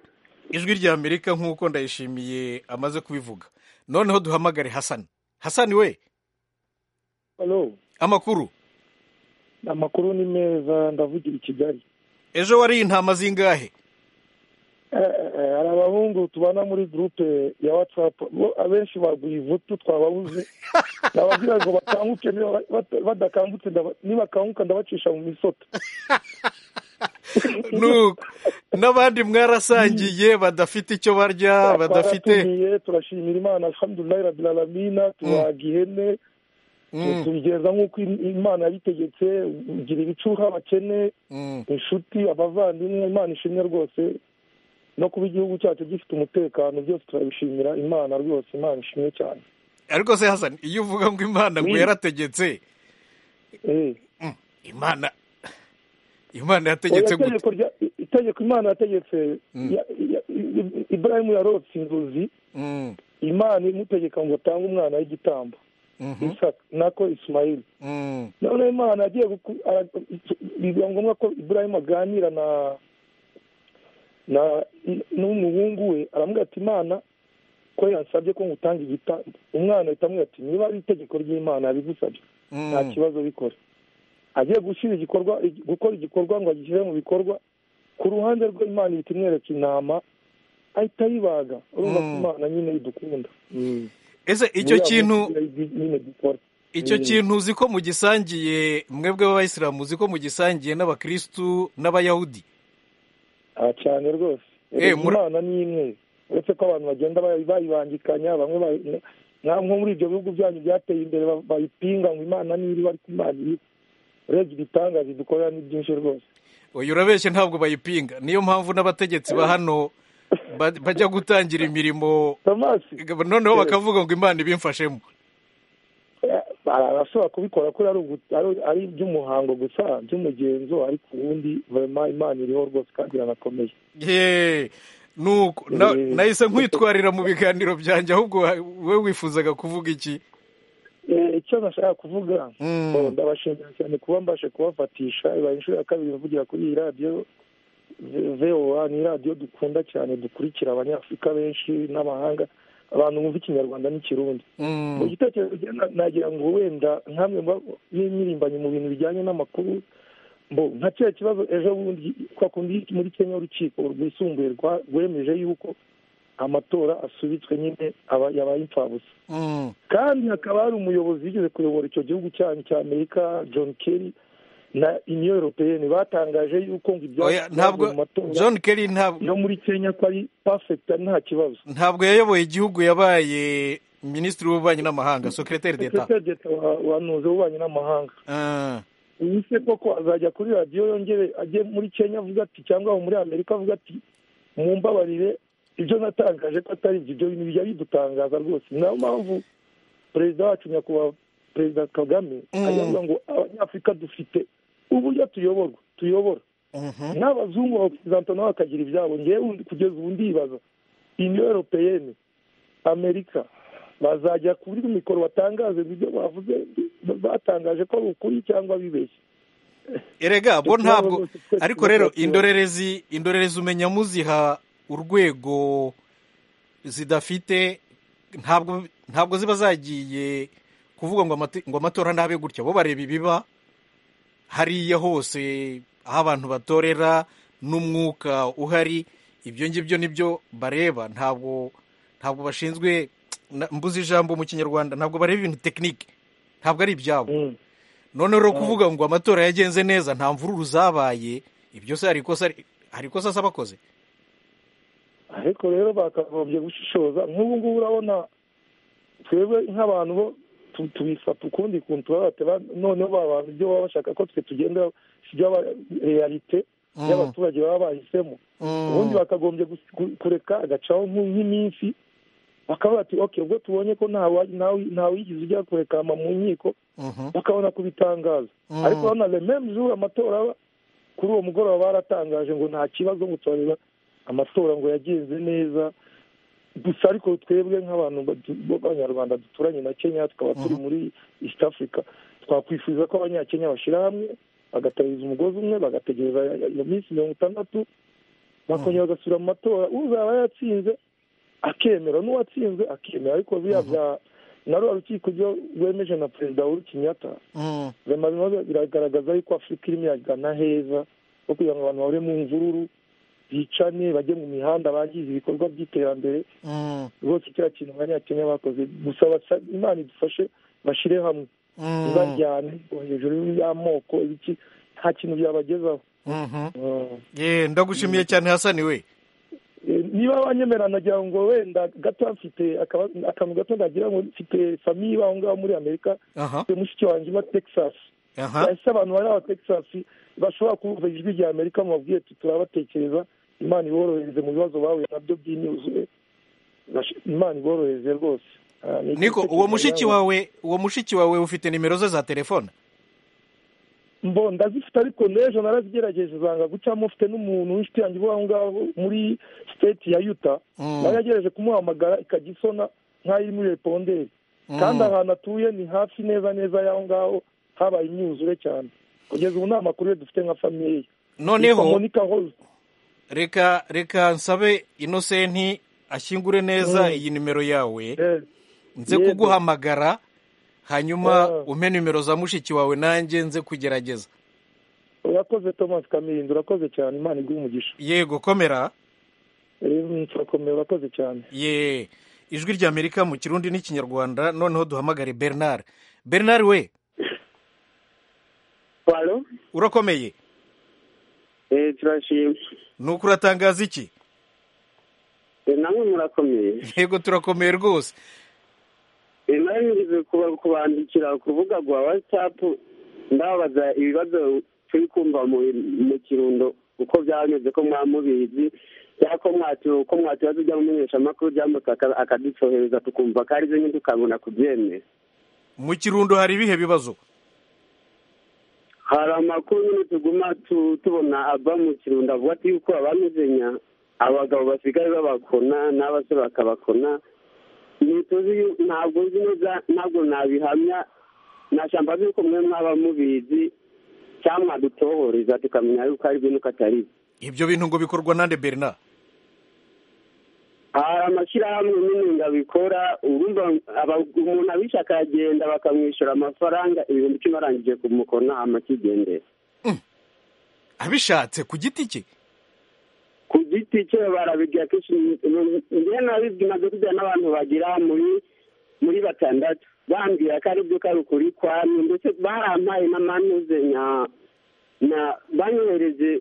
ijwi rya amerika nk'uko ndayishimiye amaze kubivuga noneho duhamagare hasani hasani we Hello. amakuru amakuru ni meza ndavugira i kigali ejo wariye intama zingahe Eh, eh, eh, hari abahungu tubana muri gurupe ya watsapu bo abenshi baguye ivutu twababuze nabagira ngo bakanguke niba bata- badakangutse ndaba- nibakanguka ndabacisha mu misoto nuko n'abandi mwarasangiye badafite icyo barya badafite Baratumiye, turashimira imana alhamdulilahi rabbil alamina tubaga ihene Mm. tubigenza nk'uko im- imana yabitegetse ugira ibicuha abakene Mm. inshuti abavandimwe imana ishimwe rwose no kuba igihugu cyacu gifite umutekano byose turabishimira imana rwose imana ishimwe cyane ariko se hasani iyo uvuga ngo imana ngo Oui. yarategetse Eh. Mm, imana imana yategetse Oya, gute itegeko rya- i- itegeko imana yategetse ya- ya- i- i- iburahimu yarotse inzozi Mm, imana imutegeka ngo atange umwana w'igitambo mhm, isaka nako isimayili mm, noneho imana agiye guku- ara- biba ngombwa ko iburahimu aganira na na n'umuhungu we aramubwira ati imana ko yansabye ko ngutanga igitambo umwana ahita amubwira ati niba ari itegeko ry'imana bigusabye mm. nta kibazo bikora agiye gushyira igikorwa gukora igikorwa ngo agishyire mu bikorwa ku ruhande rwe imana ihita imwereka inama ahita ayibaga urumva ko imana nyine idukunda ese icyo Muri abo kintu nyine dukora icyo Mm. kintu uzi ko mugisangiye mwebwe b'abayisilamu uzi ko mugisangiye n'abakristu n'abayahudi aha cyane rwose Eh, muri- imana ni imwe uretse ko abantu bagenda bayi- bayibangikanya bamwe bayi- nka nko muri ibyo bihugu byanyu byateye imbere ba- bayipinga ngo imana ni iri ariko imana iri urebye ibitangaza idukorera ni byinshi rwose uyu urabeshye ntabwo bayipinga niyo mpamvu n'abategetsi ba hano ba- bajya gutangira imirimo noneho bakavuga ngo imana ibimfashemo Hari abashobora kubikora ko ari ugu- ari- ari iby'umuhango gusa by'umugenzo ariko ubundi vema imana iriho rwose kandi iranakomeye ye nuko na- Eh. nahise nkwitwarira mu biganiro byanjye ahubwo wa- we wifuzaga kuvuga iki Eh, icyo nashaka kuvuga oh, ndabashimira cyane kuba mbashe kubafatisha ibaye inshuro ya kabiri mvugira kuri iyi radiyo V- VOA ni radiyo dukunda cyane dukurikira abanyafurika benshi n'amahanga abantu bumva ikinyarwanda n'ikirundi mu gitekerezo cye na- nagira ngo wenda nkamwe yimirimbanye mu bintu bijyanye n'amakuru mbo nka cya kibazo ejo bundi kwa kundi muri kenya urukiko rwisumbuye rwa- rwemeje yuko amatora asubitswe nyine aba- yabaye imfabusa Mm. kandi hakaba hari umuyobozi wigeze kuyobora icyo gihugu cyanyu cya amerika john kerry na union européenne batangaje yuko ngo Oya, ntabwo mu matora John Kerry ntabwo yo muri kenya ko ari perfect ari nta kibazo ntabwo yayoboye igihugu yabaye minisitiri w'ububanyi n'amahanga secretary d'etat secretary d'etat wa- wanuze w'ububanyi n'amahanga ubuse koko azajya kuri radiyo yongere ajye muri kenya avuga ati cyangwa aho muri amerika avuga ati mumbabarire ibyo natangaje ko atari ibyo ibyo bintu bijya bidutangaza rwose niyo mpamvu perezida wacu nyakubahwa perezida kagame ajya avuga ngo abanyafurika dufite uburyo tuyoborwa tuyobora n'abazungu bapurizanta nabo bakagira ibyabo ngewe undi- kugeza ubu ndibaza uniyo europeyeni amerika bazajya kuri mikoro batangaze ibyo bavuze batangaje ko ari ukuri cyangwa bibeshye erega bo Tukaba ntabwo rwose twese ariko rero tuba- indorerezi indorerezi umenya muziha urwego zidafite ntabwo ntabwo ziba zagiye kuvuga ngo amate- ngo amatora ntabe gutya bo bareba ibiba hariya hose aho abantu batorera n'umwuka uhari ibyo ngibyo nibyo bareba ntabwo ntabwo bashinzwe na- mbuze ijambo mu kinyarwanda ntabwo bareba ibintu tekinike ntabwo ari ibyabo noneho rero kuvuga ngo amatora yagenze neza nta mvururu zabaye ibyo se hari ikosa hari ikosa asa abakoze ariko rero bakagombye gushishoza nk'ubu ngubu urabona twebwe nk'abantu bo tu- tubifata ukundi kuntu turabateba noneho ba bantu ibyo baba bashaka ko twe tugenda si byo aba- realite Mm. y'abaturage baba bahisemo ubundi bakagombye gus- ku- kureka agacaho nk'u- nk'iminsi bakavuga ati ok ubwo tubonye ko ntawa- ntawi- ntawigize ujya kurekama mu nkiko bakabona kubitangaza Mm. ariko urabona rememu z'ubu amatora aba- kuri uwo mugoroba baratangaje ngo nta kibazo ngo turareba amatora ngo yagenze neza gusa ariko twebwe nk'abantu badu- b'abanyarwanda duturanye na kenya tukaba turi muri east africa twakwifuza ko abanyakenya bashyira hamwe bagatariza umugozi umwe bagategereza iyo minsi mirongo itandatu bakongera bagasubira mu matora uzaba yatsinze akemera n'uwatsinze akemera ariko biriya bya na rwa rukiko ryo rwemeje na perezida uhuru kenyatta rema bimaze biragaragaza yuko afurika irimo iragana heza no kugira ngo abantu bahore mu mvururu bicane bajye mu mihanda bangize ibikorwa by'iterambere rwose kiriya kintu abanyakenya bakoze gusa basa- imana idufashe bashyire hamwe Mm. ntibajyane ngo hejuru y'amoko ibiki nta kintu byabagezaho ye ndagushimiye cyane hasani we Eh, niba banyemera nagira ngo wenda gato mfite akaba- akantu gato nagira ngo mfite famiye baho ngaho muri amerika Aha. mfite mushiki wanjye uba texas Aha. ese abantu bari aba texas bashobora kumva ijwi rya amerika mubabwiye ati turabatekereza imana iborohereze mu bibazo bahuye nabyo by'inyuzuye Bash- imana iborohereze rwose Ah, ni- niko uwo mushiki nawe- wawe uwo mushiki wawe ufite nimero ze za telefone mbo ndazifite ariko n'ejo narazigerageje zanga gucamo mufite n'umuntu w'inshuti yanjye uba aho ngaho muri state ya yuta Mm. nagerageje kumuhamagara ikajya isona nk'aho iri muri reponderi Mm. kandi ahantu atuye ni hafi neza neza y'aho ngaho habaye imyuzure cyane kugeza ubu nta makuru ye dufite nka famiye ye Noneho- Yitwa Monica Holt. reka reka nsabe inosenti ashyingure neza Mm. iyi nimero yawe nze Yego. kuguhamagara hanyuma Ah. umpe nimero za mushiki wawe nanjye nze kugerageza urakoze thomas kamirinda urakoze cyane imana iguhe umugisha yego komera Eh, turakomeye urakoze cyane ye ijwi ry'amerika mu kirundi n'ikinyarwanda noneho duhamagare bernard bernard we urakomeye turashima ni uko uratangaza iki namwe murakomeye yego turakomeye rwose nari ngeze kuba- kubandikira ku rubuga rwa watsapu ndababaza ibibazo turi kumva mu mu kirundo uko byameze ko mwamubizi cyangwa ko mwatu ko mwatubaza iby'amenyeshamakuru byamutse aka- akaducohereza tukumva ko arizo nyine tukabona kubyemera mu kirundo hari ibihe bibazo hari amakuru nyine tuguma tu- tubona ava mu kirundo avuga ati yuko abamezenya abagabo basigaye babakona n'abasore bakabakona ntituzi yu- ntabwo nzi neza ntabwo nabihamya nashamba nzi yuko mwe mwaba mubizi cyangwa mwadutohoreza tukamenya yuko ari byo nuko atari byo ibyo bintu ngo bikorwa nande bernard hari amashyirahamwe nyine ngo abikora urumva aba- umuntu abishe akagenda bakamwishyura amafaranga ibihumbi icumi arangije kumukona amakigendera abishatse ku giti cye ku giti cye barabigira kenshi njyewe nabibwi maze kujya n'abantu bagira muri muri batandatu bambwira ko aribyo ko ari ukuri kwamye ndetse barampaye n'amanuzenya na banyohereje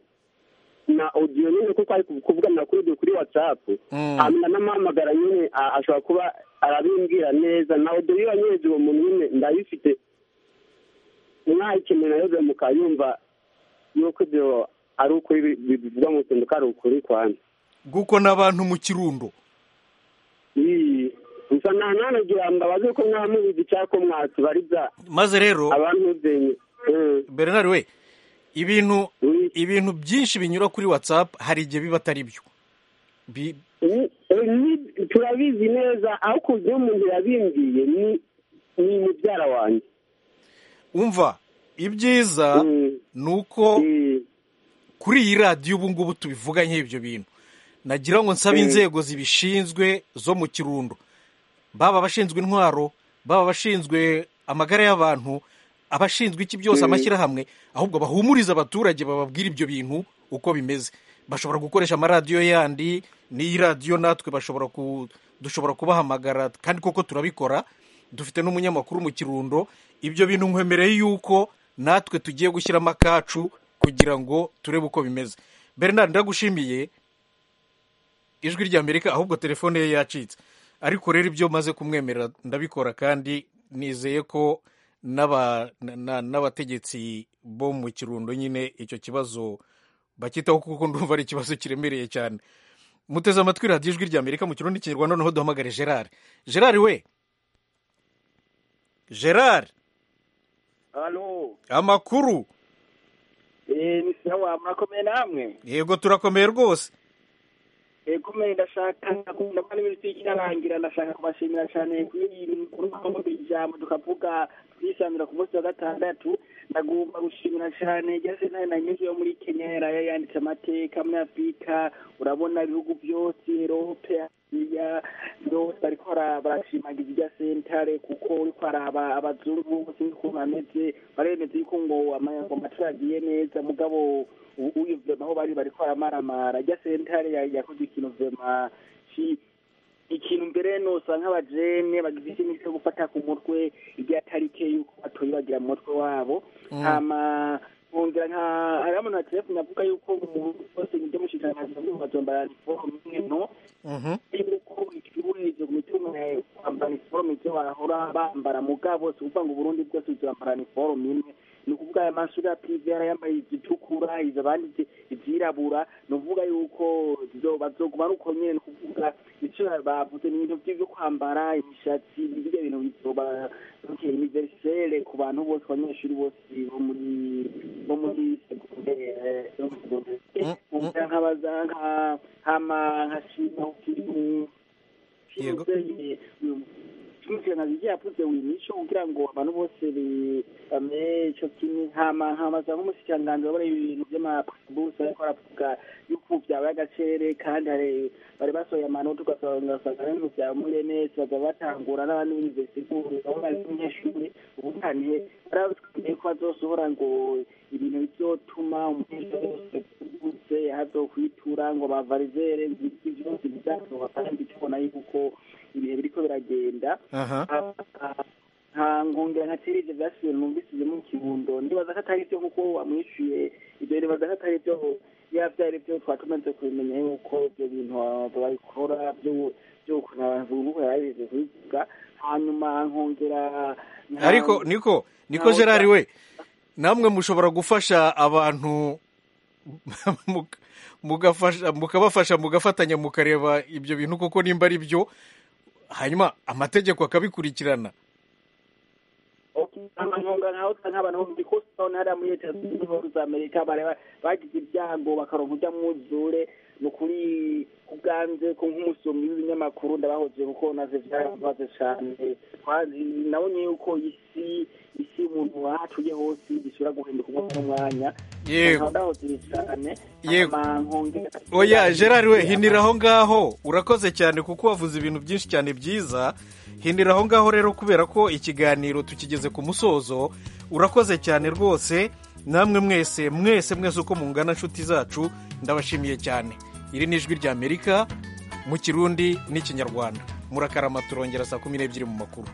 na audio nyine kuko ari kuvugana kuri audio kuri whatsapp hanyuma n'amahamagara nyine a- ashobora kuba arabimbwira neza na audio iyo wanyohereje uwo muntu nyine ndayifite mwayikeneye nayo byo mukayumva yuko ibyo ari ukuri bi- bi- bivugwa mu kintu ko ari ukuri kwanza guko n'abantu mu kirundo Ii, gusa nta nanagira mbabaze ko mwamubizi cyangwa ko mwatubariza maze rero abantu udenye bernard we ibintu ibintu byinshi binyura kuri whatsapp hari igihe biba atari byo Bi- Ni- ni- turabizi neza aho kugira umuntu yabimbwiye ni ni mubyara wanjye umva ibyiza ni uko kuri iyi radiyo ubu ngubu tubivuga nk'ibyo bintu nagira ngo nsabe Mm. inzego zibishinzwe zo mu kirundo baba abashinzwe intwaro baba abashinzwe amagara y'abantu abashinzwe iki byose Mm. amashyirahamwe ahubwo bahumurize abaturage bababwire ibyo bintu uko bimeze bashobora gukoresha amaradiyo yandi n'iyi radiyo natwe bashobora ku dushobora kubahamagara kandi koko turabikora dufite n'umunyamakuru mu kirundo ibyo bintu nkwemereye yuko natwe tugiye gushyiramo akacu kugira ngo turebe uko bimeze bernard ndagushimiye ijwi ry'amerika ahubwo telefone ye yacitse ariko rero ibyo maze kumwemerera ndabikora kandi nizeye ko n'aba- na- na- n'abategetsi bo mu kirundo nyine icyo kibazo bakitaho kuko ndumva ari ikibazo kiremereye cyane muteze amatwi radiyo ijwi ry'amerika mu kirundi kinyarwanda noneho duhamagare gerard gerard we gerard halo amakuru eee sawa murakomeye namwe yego turakomeye rwose yego mwe ndashaka ndakunda mbona iminsi ikinarangira ndashaka kubashimira cyane kuri iyi mikuru mpamvu ijambo tukavuga twisanzura ku munsi wa gatandatu ndagomba gushimira cyane igeze nayo nanyuze yo muri kenya yarayo yanditse amateka muri afurika urabona ibihugu byose erope asiya byose ariko bara- barashimagiza irya sentare kuko uriko araba abazungu sinzi ukuntu ameze baremeza yuko ngo ama- amatora agiye neza mugabo ubu uyu vema aho bari bariko baramaramara irya sentare ya- yakoze ikintu vema ki- ikintu mbere nosa nk'abajene bagize ikintu cyo gufata ku mutwe irya tarike yuko batoye bagira mu mutwe wabo Mm. hama nkongera nka hariho umuntu waterefone avuga yuko umuntu wose nibyo mushikiranganje bavuga bazomba iniforume imwe no yuko ikiburezo ku mitungo yawe kwambara iniforume ibyo bahora bambara mugabo si ukuvuga ngo uburundi bwose buzambara iniforume imwe ni ukuvuga aya mashuri ya pive yarayambaye izitukura izo abandi izi- izirabura ni ukuvuga yuko zizo- bazoguma ari uko nyene ni ukuvuga icyo bavuze ni ibintu byo kwambara imishatsi ibyo bintu bizoba bikeye imiverisere ku bantu bose abanyeshuri bose bo muri bo muri segondere eh, bo muri segondere kugira nkabaza nka hama nka shima ukirimu Yego. kimutanazi yavuze wimico kugira ngo abantu bose bi- bamenye ico kimwe hama nkamaza nk'umushikiranganji wabara ibintu vy'amabusi ariko aravuga yuko vyabaye agacere kandi hari- bari basohoye amanota ugasanga ugasanga n'ibintu vya murenesi baza batangura n'abandi b'universite bari umunyeshuri ubutanihe barabwiye ko bazosohora ngo ibintu bizotuma umunyeshuri wese utse hazokwitura ngo bavarizere ibiti vyose bizatoba kandi tubona yuko ibihe biriko biragenda aha nta nkongera nka terize byasubiye numvisize mu kirundo ndibaza ko atari byo kuko wamwishyuye ibyo nibaza ko atari byo ya byari byo twaba tumaze kubimenya yuko ibyo bintu ba- babikora byo- by'ukuntu abantu b'ubu yabize kubivuga hanyuma nkongera nka- ariko niko niko ntaho gerard cya- we namwe mushobora gufasha abantu muk- mugafasha- mukabafasha mugafatanya mukareba ibyo bintu koko nimba ari byo hanyuma amategeko akabikurikirana amanyonga nkaho usanga abantu bombi ko usanga hariya muri leta zunze ubumwe za amerika bareba bagize ibyago bakaronka ujya mwuzure ni ukuri ubwanze ko nk'umusomyi w'ibinyamakuru ndabahoze kuko naze byarabaze cyane Twazi- nabonye yuko isi isi umuntu wahatuye hose ishobora guhinduka umwanya n'umwanya Yego. Nkaba ndahoze cyane Yego. Hama nkongera- oya gerard we hinira aho ngaho urakoze cyane kuko wavuze ibintu byinshi cyane byiza hinira aho ngaho rero kubera ko ikiganiro tukigeze ku musozo urakoze cyane rwose namwe mwese mwese mwese uko mungana inshuti zacu ndabashimiye cyane iri ni ijwi ry'amerika mu kirundi n'ikinyarwanda murakarama turongera saa kumi n'ebyiri mu makuru